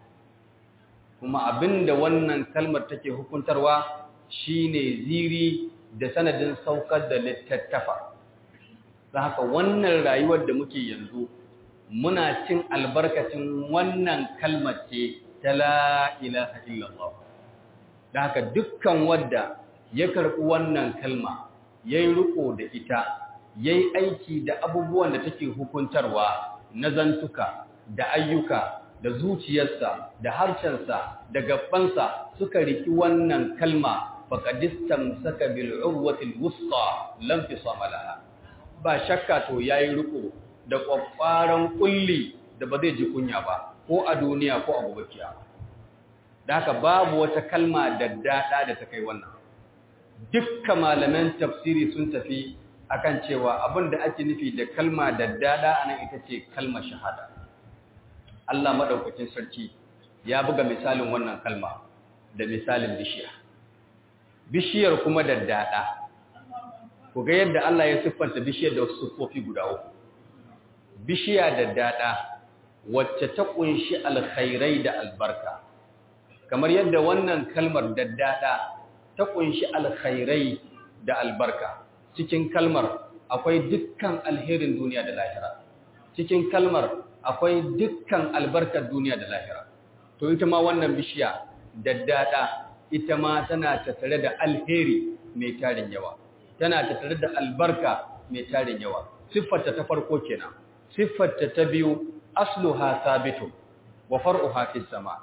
kuma abinda wannan kalmar take hukuntarwa shine ziri da sanadin saukar da littattafa da haka wannan rayuwar da muke yanzu muna cin albarkacin wannan kalmar ce ta la ilaha illallah da haka dukkan wadda ya karɓi wannan kalma yayi riko da ita yayi aiki da abubuwan da take hukuntarwa na zantuka da ayyuka da zuciyarsa da harshensa da gabansa suka riki wannan kalma faqadistam saka bil urwatil wusta lam tisama laha ba shakka to yayi riko da kwaffaran kulli da ba zai ji kunya ba ko a duniya ko a gobe kiyama da haka babu wata kalma daddada da ta kai wannan dukkan malaman tafsiri sun tafi akan cewa abin da ake nufi da kalma daddada anan ita ce kalmar shahada Allah madaukakin sarki ya buga misalin wannan kalma da misalin bishiya bishiyar kuma daddada ku ga yadda Allah ya siffanta bishiyar da wasu siffofi guda uku bishiya daddada wacce ta kunshi alkhairai da albarka kamar yadda wannan kalmar daddada ta kunshi alkhairai da albarka cikin kalmar akwai dukkan alherin duniya da lahira cikin kalmar akwai dukkan albarkar duniya da lahira to ita ma wannan bishiya daddada ita ma tana tattare da alheri mai tarin yawa tana tattare da albarka mai tarin yawa siffarta ta farko kenan siffarta ta biyu asluha sabitu wa far'uha fis sama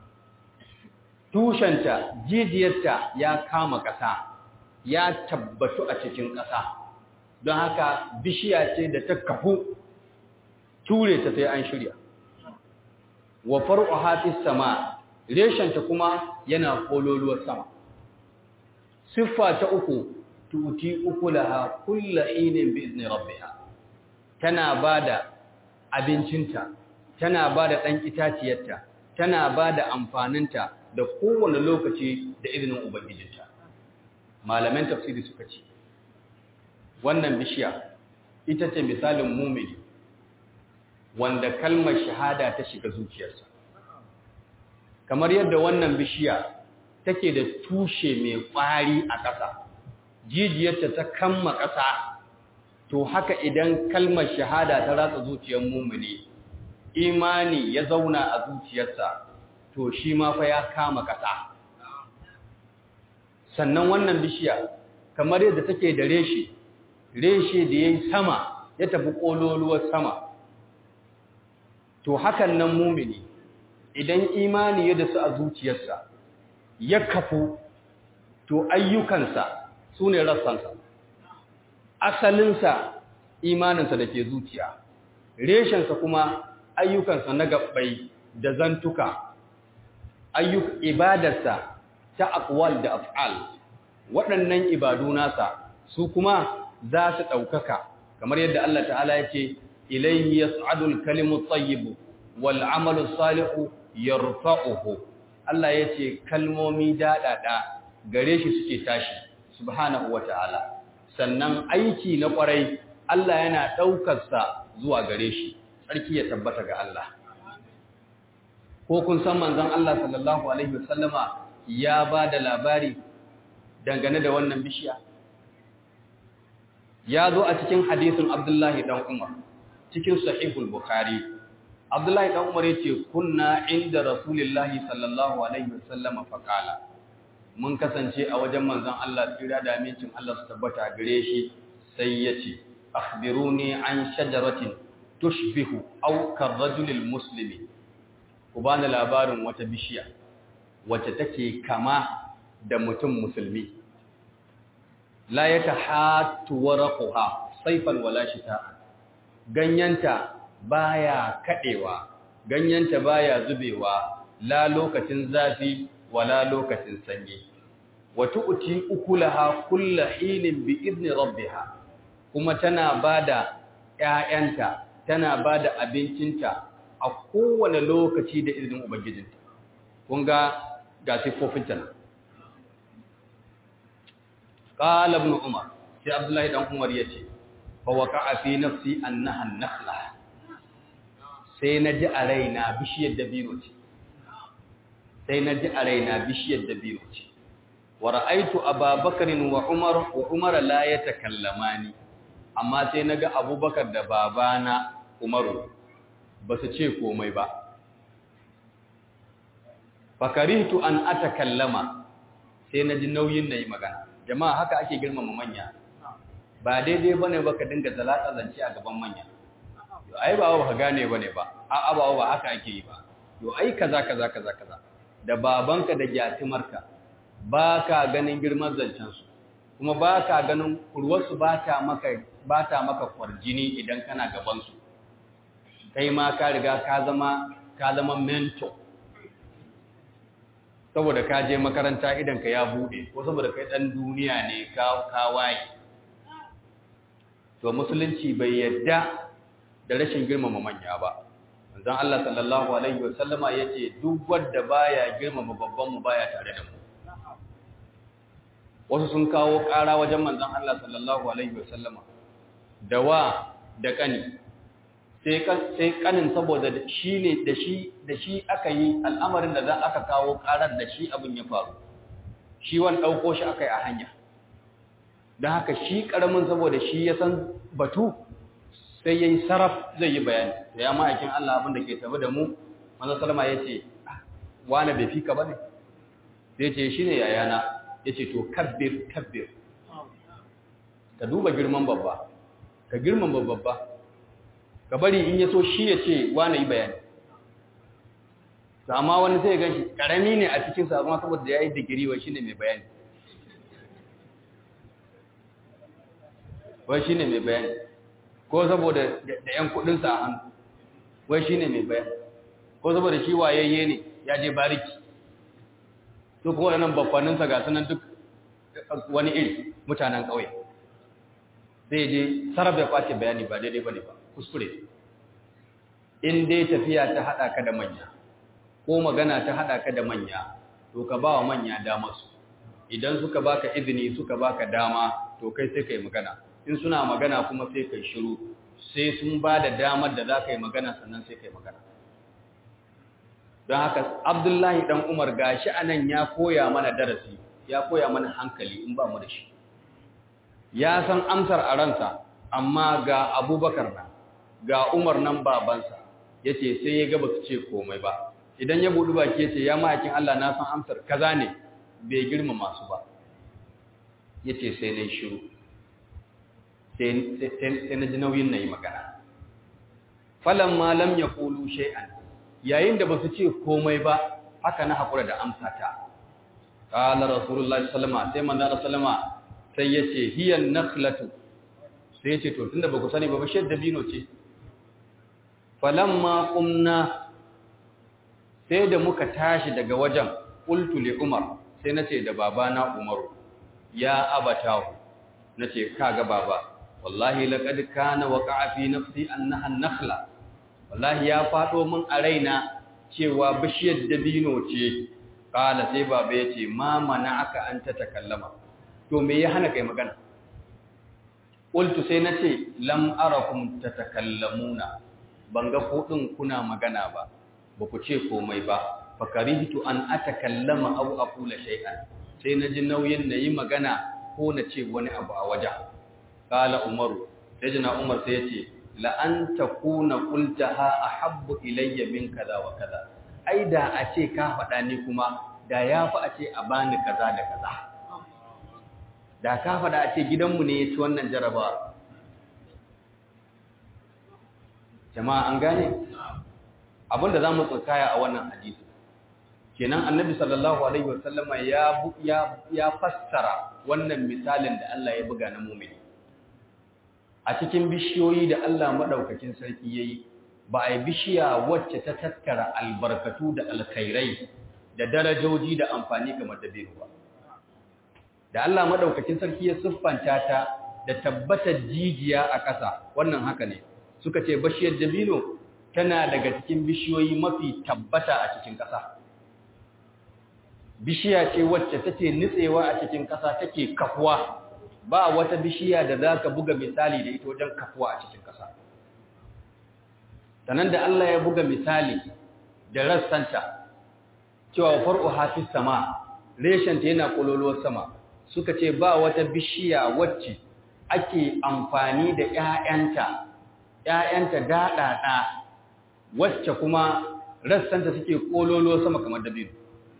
tushenta jijiyarta ya kama ƙasa ya tabbatu a cikin ƙasa don haka bishiya ce da ta kafu ture ta sai an shirya wa far'uha fis sama reshenta kuma yana kololuwar sama siffa ta uku tuti ukulaha kullu hinin bi izni rabbiha tana bada abincinta tana bada dan itaciyarta tana bada amfaninta da kowane lokaci da izinin ubangijinta malaman tafsiri suka ce wannan bishiya ita ce misalin mumini wanda kalmar shahada ta shiga zuciyarsa kamar yadda wannan bishiya take da tushe mai ƙwari a ƙasa jijiyarta ta kamma ƙasa to haka idan kalmar shahada ta ratsa zuciyar mumini imani ya zauna a zuciyarsa to shi ma fa ya kama ƙasa sannan wannan bishiya kamar yadda take da reshe reshe da yayi sama ya tafi kololuwar sama to hakan nan mumini idan imani ya dasu a zuciyarsa ya kafu to ayyukansa su ne rassansa asalinsa imaninsa da ke zuciya reshensa kuma ayyukansa na gabbai da zantuka ayyuk ibadarsa ta aqwal da af'al waɗannan ibadu nasa su kuma za su ɗaukaka kamar yadda Allah ta'ala ya ce ilayhi yas'adu al-kalimu at-tayyib wal 'amalu salihu yarfa'uhu Allah ya ce kalmomi daɗaɗa gare shi suke tashi subhanahu wata'ala sannan aiki na ƙwarai Allah yana ɗaukarsa zuwa gare shi tsarki ya tabbata ga Allah ko kun san manzon Allah sallallahu alaihi wasallama ya ba da labari dangane da wannan bishiya ya zo a cikin hadisin Abdullahi dan Umar cikin sahihul Bukhari Abdullahi dan Umar yace kunna inda Rasulullahi sallallahu alaihi wasallama faqala mun kasance a wajen manzon Allah tsira da amincin Allah su tabbata gare shi sai yace akhbiruni an shajaratin tushbihu aw karrajulil muslimi ku bani labarin wata bishiya wacce take kama da mutum musulmi la yatahatu warqaha sayfan wala shita'a ganyanta baya kadewa ganyanta baya zubewa la lokacin zafi wala lokacin sanyi wa tu'ti ukulaha kullu hinin bi idni rabbiha kuma tana bada ƴaƴanta tana bada abincinta a kowane lokaci da izinin ubangijinta kun ga ga sifofinta nan qala ibn umar sai abdullahi dan umar yace fa waqa'a fi nafsi annaha an-nakhla sai naji a raina bishiyar dabino ce sai naji a raina bishiyar dabino ce wa ra'aytu ababakarin wa umar wa umar la yatakallamani amma sai naga abubakar da babana umaru ba su ce komai ba fakarihtu an atakallama sai na ji nauyin na yi magana jama'a haka ake girmama manya ba daidai bane ba ka dinga zalata zance a gaban manya yo ai ba ba ka gane bane ba a ba ba haka ake yi ba yo ai kaza kaza kaza kaza da babanka da gyatimarka ba ka ganin girman zancen su kuma ba ka ganin kurwarsu ba ta maka ba ta maka kwarjini idan kana gaban su kai ma ka riga ka zama ka zama mentor saboda ka je makaranta idan ka ya bude ko saboda kai dan duniya ne ka ka waye to musulunci bai yadda da rashin girmama manya ba manzon Allah sallallahu alaihi wasallama yace duk wanda baya girmama babban mu baya tare da mu wasu sun kawo ƙara wajen manzon Allah sallallahu alaihi wasallama da wa da kani sai kanin saboda shi ne da shi da shi aka yi al'amarin da za aka kawo karar da shi abin ya faru shi wani ɗauko shi aka yi a hanya don haka shi ƙaramin saboda shi ya san batu sai ya yi saraf zai yi bayani da ya ma'aikin Allah abin da ke tabi da mu manzan salama ya ce wane bai fi ka ba ne sai ce shi ne yayana ya ce to kabbir kabbir ka duba girman babba ka girman babba ka bari in ya so shi ya ce wane yi bayani amma wani sai gan shi ƙarami ne a cikinsa amma saboda ya yi digiri wa shi ne mai bayani wai shi ne mai bayani ko saboda da ‘yan kudinsa a hannu wai shi ne mai bayani ko saboda shi wayayye ne ya je bariki su kuma waɗannan bakwaninsa ga sunan duk wani iri mutanen ƙauye zai je sarrafa ya kwace bayani ba daidai ba ne ba kuskure in dai tafiya ta haɗa ka da manya ko magana ta haɗa ka da manya to ka ba wa manya damarsu idan suka baka izini suka baka dama to kai sai ka yi magana in suna magana kuma sai ka yi shiru sai sun ba da damar da za ka yi magana sannan sai ka yi magana don haka abdullahi ɗan umar gashi a nan ya koya mana darasi ya koya mana hankali in ba mu da shi ya san amsar a ransa amma ga abubakar na ga umar nan babansa ya ce sai ya gaba su ce komai ba idan ya buɗi baki ya ce ya ma'aikin Allah na san amsar kaza ne bai girma masu ba ya ce sai na shiru sai na ji nauyin na yi magana falon malam ya kulu shay'an yayin da ba su ce komai ba haka na haƙura da amsa ta ƙala rasulullah sallama sai manzana sallama sai ya ce hiyan nakhlatu sai ya ce to tunda ba ku sani ba bashir dabino ce falamma qumna sai da muka tashi daga wajen qultu li umar sai nace da babana umaru ya abatahu nace kaga baba wallahi laqad kana waqa'a fi nafsi annaha an-nakhla wallahi ya fado min a raina cewa bishiyar dabino ce kala sai baba yace ma aka an ta takallama to me ya hana kai magana qultu sai nace lam arakum tatakallamuna banga ko din kuna magana ba ba ku ce komai ba fakarihtu an atakallama aw aqula shay'an sai naji nauyin nayi magana ko na ce wani abu a wajen kala umaru sai jina umar sai yace la an takuna qultaha ahabbu ilayya min kaza wa kaza ai da a ce ka faɗa ni kuma da yafi a ce a bani kaza da kaza da ka faɗa a ce gidanmu ne ya ci wannan jarabawa jama'a an gane abinda za mu tsakaya a wannan hadisi kenan annabi sallallahu alaihi wasallama ya ya ya fassara wannan misalin da Allah ya buga na mu'mini a cikin bishiyoyi da Allah madaukakin sarki yayi ba ai bishiya wacce ta tattara albarkatu da alkhairai da darajoji da amfani kamar dabino ba da Allah madaukakin sarki ya siffanta ta da tabbatar jijiya a ƙasa wannan haka ne suka ce bishiyar dabino tana daga cikin bishiyoyi mafi tabbata a cikin ƙasa bishiya ce wacce take nitsewa a cikin ƙasa take kafuwa ba wata bishiya da za ka buga misali da ita wajen kafuwa a cikin ƙasa sannan da Allah ya buga misali da rassanta cewa far'u hafi sama reshenta yana kololuwar sama suka ce ba wata bishiya wacce ake amfani da ‘ya'yanta ‘ya'yanta daɗaɗa wacce kuma rassanta suke kololuwar sama kamar dabino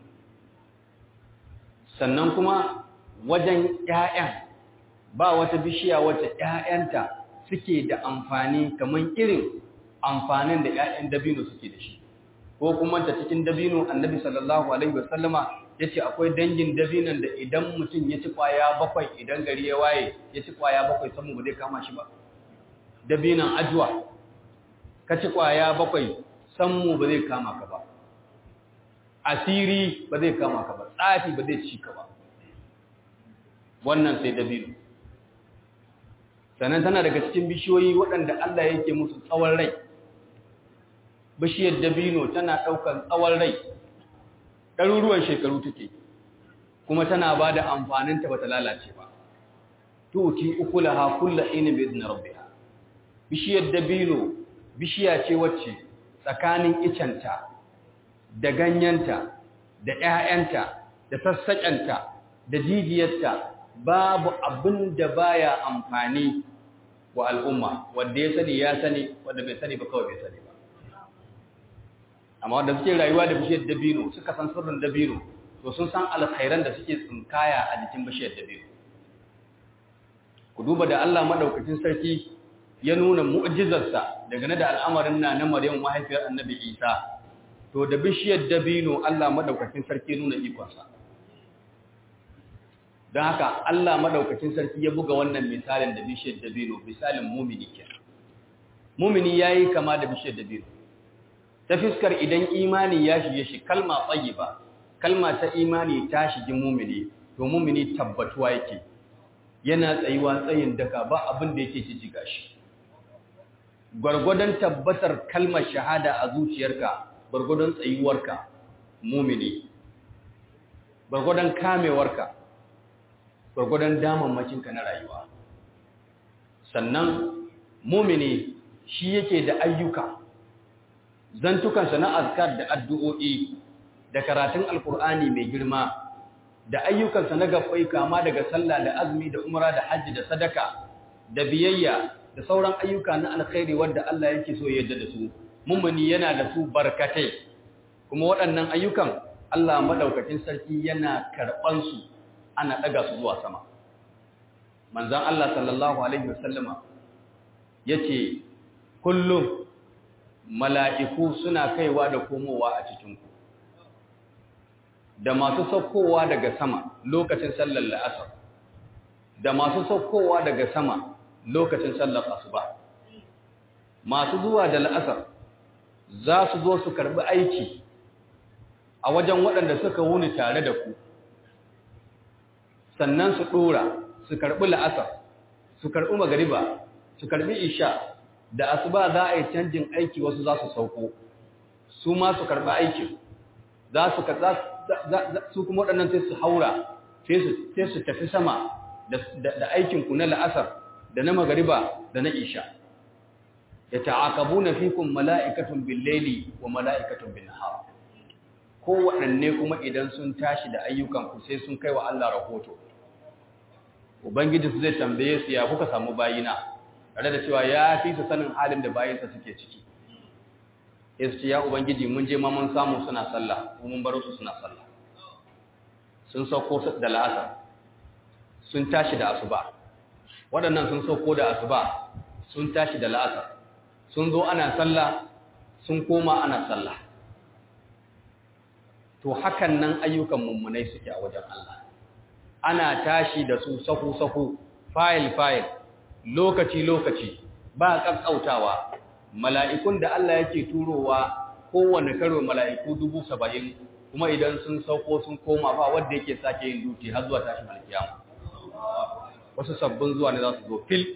sannan kuma wajen ‘ya'yan ba wata bishiya wacce ‘ya'yanta suke da amfani kamar irin amfanin da ‘ya'yan dabino suke da shi ko kuma ta cikin dabino annabi sallallahu alaihi wasallama ya ce akwai dangin dabinon da idan mutum ya ci kwaya bakwai idan gari ya waye ya ci kwaya bakwai samu ba zai kama shi ba dabinon ajuwa ka ci kwaya bakwai sammu ba zai kama ka ba asiri ba zai kama ka ba tsafi ba zai ci ka ba wannan sai dabino sannan tana daga cikin bishiyoyi waɗanda Allah yake musu tsawon rai bishiyar dabino tana ɗaukar tsawon rai ɗaruruwan shekaru take kuma tana ba da amfaninta ba ta lalace ba tuti ukulaha kulla inin bi izinin rabbiha bishiyar dabino bishiya ce wacce tsakanin icenta da ganyenta da ‘ya'yanta da sassaƙenta da jijiyarta babu abin da baya amfani wa al'umma wanda ya sani ya sani wanda bai sani ba kawai bai sani ba amma wanda suke rayuwa da bishiyar dabino suka san sirrin dabino to sun san alkhairan da suke tsinkaya a jikin bishiyar dabino ku duba da Allah madaukakin sarki ya nuna mu'jizarsa daga na da al'amarin na na Maryam mahaifiyar Annabi Isa to da bishiyar dabino Allah madaukakin sarki nuna ikonsa don haka Allah madaukakin sarki ya buga wannan misalin da bishiyar dabino misalin mumini ke mumini yayi kama da bishiyar dabino ta fiskar idan imani ya shige shi kalma tayyiba kalma ta imani ta shige mumini to mumini tabbatuwa yake yana tsayuwa tsayin daka ba abin da yake jijjiga shi gwargwadon tabbatar kalmar shahada a zuciyarka gwargwadon tsayuwarka mumini gwargwadon kamewarka gwargwadon damammakinka na rayuwa sannan mumini shi yake da ayyuka zantukansa na azkar da addu'o'i da karatun alkur'ani mai girma da ayyukansa na gabbai kama daga sallah da azumi da umra da hajji da sadaka da biyayya da sauran ayyuka na alkhairi wanda Allah yake so yadda da su mummuni yana da su barkatai kuma waɗannan ayyukan Allah madaukakin sarki yana karɓan su ana ɗaga su zuwa sama manzon Allah sallallahu alaihi wasallama yace kullum mala'iku suna kaiwa da komowa a cikinku da masu saukowa daga sama lokacin sallar la'asar da masu saukowa daga sama lokacin sallar asuba masu zuwa da la'asar za su zo su karbi aiki a wajen waɗanda suka wuni tare da ku sannan su dora su karbi la'asar su karbi magariba su karbi isha da asuba za a yi canjin aiki wasu za su sauko su ma su karbi aikin za su su kuma waɗannan sai su haura sai su tafi sama da aikinku na la'asar da na magariba da na isha ya ta'akabu na fikun mala'ikatun billeli wa mala'ikatun bin nahar ko waɗanne kuma idan sun tashi da ayyukanku sai sun kai wa Allah rahoto ubangiji su zai tambaye su ya kuka samu bayina tare da cewa ya fi su sanin halin da bayinsa suke ciki yace ya ubangiji mun je ma mun samu suna sallah mun bar su suna sallah sun sauko da la'asar sun tashi da asuba waɗannan sun sauko da asuba sun tashi da la'asar sun zo ana sallah sun koma ana sallah to hakan nan ayyukan mummunai suke a wajen Allah ana tashi da su sahu-sahu fayil-fayil lokaci-lokaci ba ƙaƙƙautawa mala'ikun da Allah yake turowa kowane karo mala'iku dubu saba'in kuma idan sun sauko sun koma ba wadda yake sake yin duti har zuwa tashin alkiyama wasu sabbin zuwa ne za su zo fil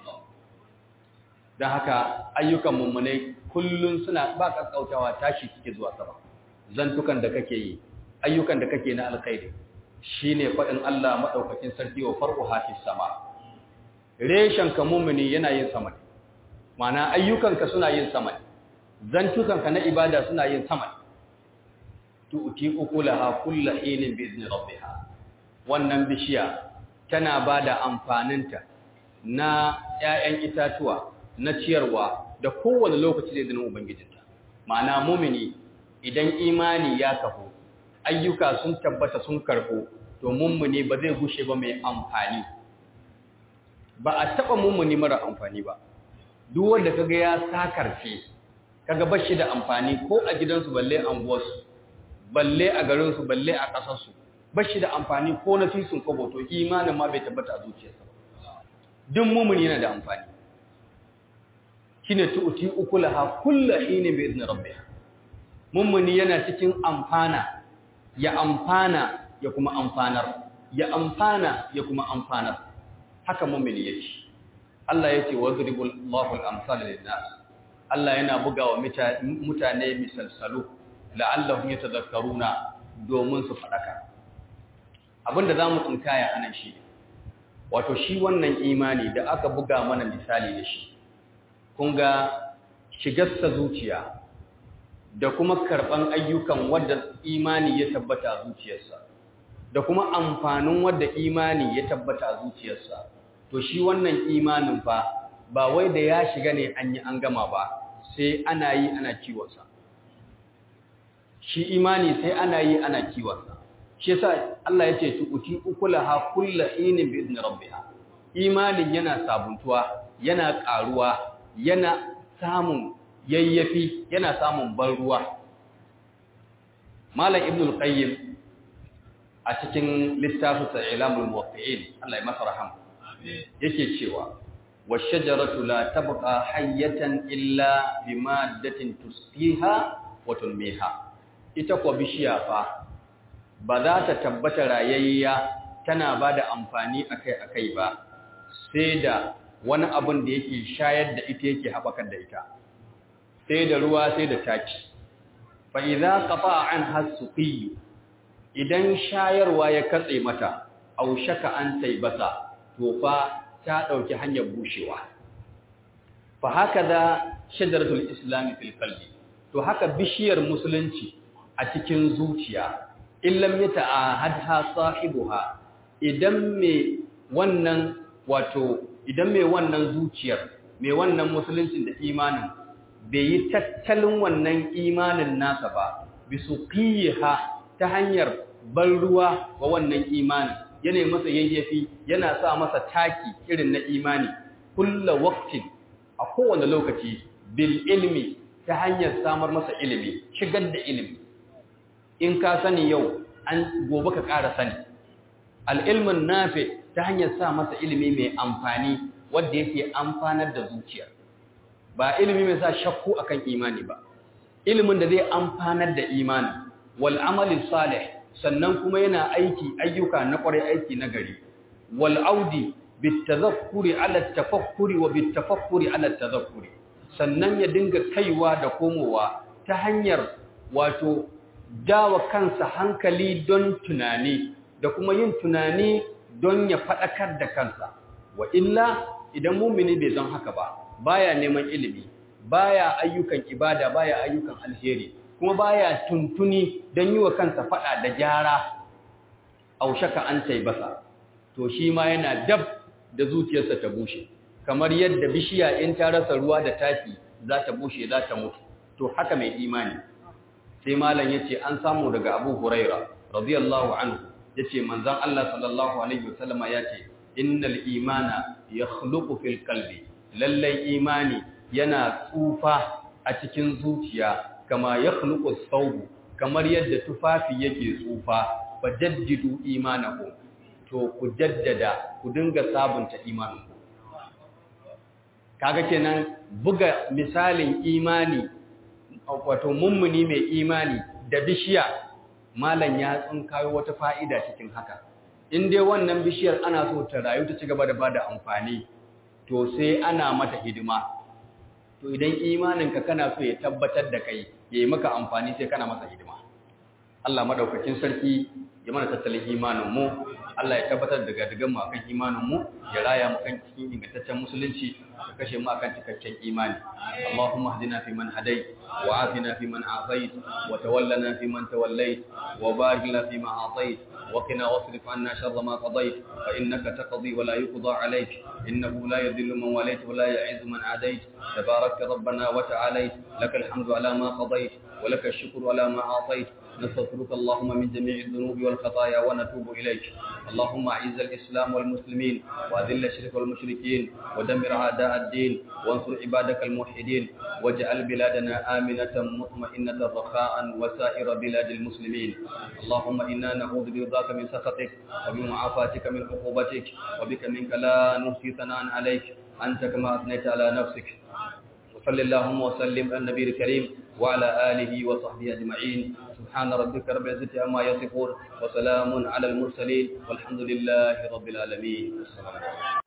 don haka ayyukan mummunai kullum suna ba ƙaƙƙautawa tashi suke zuwa sama zantukan da kake yi ayyukan da kake na alkhairi shine faɗin Allah maɗaukakin sarki wa far'u hafi sama reshen ka mummuni yana yin sama ne mana ayyukanka suna yin sama zantukanka na ibada suna yin sama tu'ti ukulaha kullu hinin bi izni rabbiha wannan bishiya tana bada amfaninta na ƴaƴan itatuwa na ciyarwa da kowane lokaci da izinin ubangijinta ma'ana mumini idan imani ya kafu ayyuka sun tabbata sun karɓo to mummuni ba zai gushe ba mai amfani ba a taɓa mummuni mara amfani ba duk wanda kaga ya sakarce kaga bashi da amfani ko a gidansu balle anguwarsu balle a garinsu balle a ƙasarsu bashi da amfani ko na fisun kobo to imanin ma bai tabbata a zuciyarsa duk mumuni yana da amfani shine tu'ti ukulaha kullu hinin bi idni rabbiha mummuni yana cikin amfana ya amfana ya kuma amfanar ya amfana ya kuma amfanar haka mummuni yake Allah yace wadribul Allahu al-amsal lin-nas Allah yana bugawa mutane misalsalu la'allahum yatadhakkaruna domin su fadaka abinda zamu tsinkaya anan shi wato shi wannan imani da aka buga mana misali da shi kun ga shigarsa zuciya da kuma karɓan ayyukan wadda imani ya tabbata a zuciyarsa da kuma amfanin wadda imani ya tabbata a zuciyarsa to shi wannan imanin fa ba wai da ya shiga ne an yi an gama ba sai ana yi ana kiwonsa shi imani sai ana yi ana kiwonsa shi yasa Allah ya ce tu'ti ukulaha kullu inin bi idni rabbiha imanin yana sabuntuwa yana ƙaruwa yana samun yayyafi yana samun ban ruwa malam ibnul qayyim a cikin littafin sa ilamul muwaqqi'in Allah ya masa rahama yake cewa washajaratu la tabqa hayyatan illa bimaddatin tusqiha wa tunmiha ita ko bishiya fa ba za ta tabbata rayayya tana bada amfani akai-akai ba sai da wani abin da yake shayar da ita yake haɓakar da ita sai da ruwa sai da taki fa idza qata an hasuqi idan shayarwa ya katse mata aw shaka an taibata to fa ta dauki hanyar bushewa fa hakaza shajaratul islam fil qalbi to haka bishiyar musulunci a cikin zuciya illam yata'ahadha sahibuha idan me wannan wato idan mai wannan zuciyar mai wannan musuluncin da imanin bai yi tattalin wannan imanin nasa ba bisu qiha ta hanyar ban ruwa wa wannan imanin yana masa yayyafi yana sa masa taki irin na imani kullu waqtin a kowane lokaci bil ilmi ta hanyar samar masa ilimi shigar da ilimi in ka sani yau an gobe ka ƙara sani al-ilmun nafi ta hanyar sa masa ilimi mai amfani wanda yake amfanar da zuciya ba ilimi mai sa shakku akan imani ba ilimin da zai amfanar da imani wal amali salih sannan kuma yana aiki ayyuka na kwarai aiki na gari wal audi bitazakkuri ala tafakkuri wa bitafakkuri ala tazakkuri sannan ya dinga kaiwa da komowa ta hanyar wato dawa kansa hankali don tunani da kuma yin tunani don ya faɗakar da kansa wa illa idan mumini bai zan haka ba baya neman ilimi baya ayyukan ibada baya ayyukan alheri kuma baya tuntuni don yi wa kansa faɗa da gyara aushaka an taibasa to shi ma yana dab da zuciyarsa ta bushe kamar yadda bishiya in ta rasa ruwa da taki za ta bushe za ta mutu to haka mai imani sai malam yace an samu daga Abu Huraira radiyallahu anhu yace manzon Allah sallallahu alaihi wasallama yace innal imana yakhluqu fil qalbi lallai imani yana tsufa a cikin zuciya kama yakhluqu thawb kamar yadda tufafi yake tsufa fajaddidu imanakum to ku jaddada ku dinga sabunta imaninku kaga kenan buga misalin imani wato mummuni mai imani da bishiya malam ya tsinkayo wata fa'ida cikin haka in dai wannan bishiyar ana so ta rayu ta ci gaba da bada amfani to sai ana mata hidima to idan imaninka kana so ya tabbatar da kai ya yi maka amfani sai kana masa hidima Allah madaukakin sarki ya mana tattalin imanin mu Allah ya tabbatar da gadigan mu akan imanin mu ya raya mu kan cikin ingantaccen musulunci ya kashe mu akan cikakken imani Allahumma hdina fi man hadayt wa afina fi man afayt wa tawallana fi man tawallayt wa barik lana fi ma atayt wa qina wasrif anna sharra ma qadayt fa innaka taqdi wa la yuqda alayk innahu la yadhillu man walayt wa la yu'izzu man adayt tabarakta rabbana wa ta'alayt lakal hamdu ala ma qadayt wa lakal shukru ala ma atayt نستغفرك اللهم من جميع الذنوب والخطايا ونتوب إليك اللهم أعز الإسلام والمسلمين وأذل الشرك والمشركين ودمر أعداء الدين وانصر عبادك الموحدين واجعل بلادنا آمنة مطمئنة رخاء وسائر بلاد المسلمين اللهم إنا نعوذ برضاك من سخطك وبمعافاتك من عقوبتك وبك منك لا نحصي ثناء عليك أنت كما أثنيت على نفسك وصل اللهم وسلم على النبي الكريم وعلى آله وصحبه أجمعين سبحان ربك رب العزة عما يصفون وسلام على المرسلين والحمد لله رب العالمين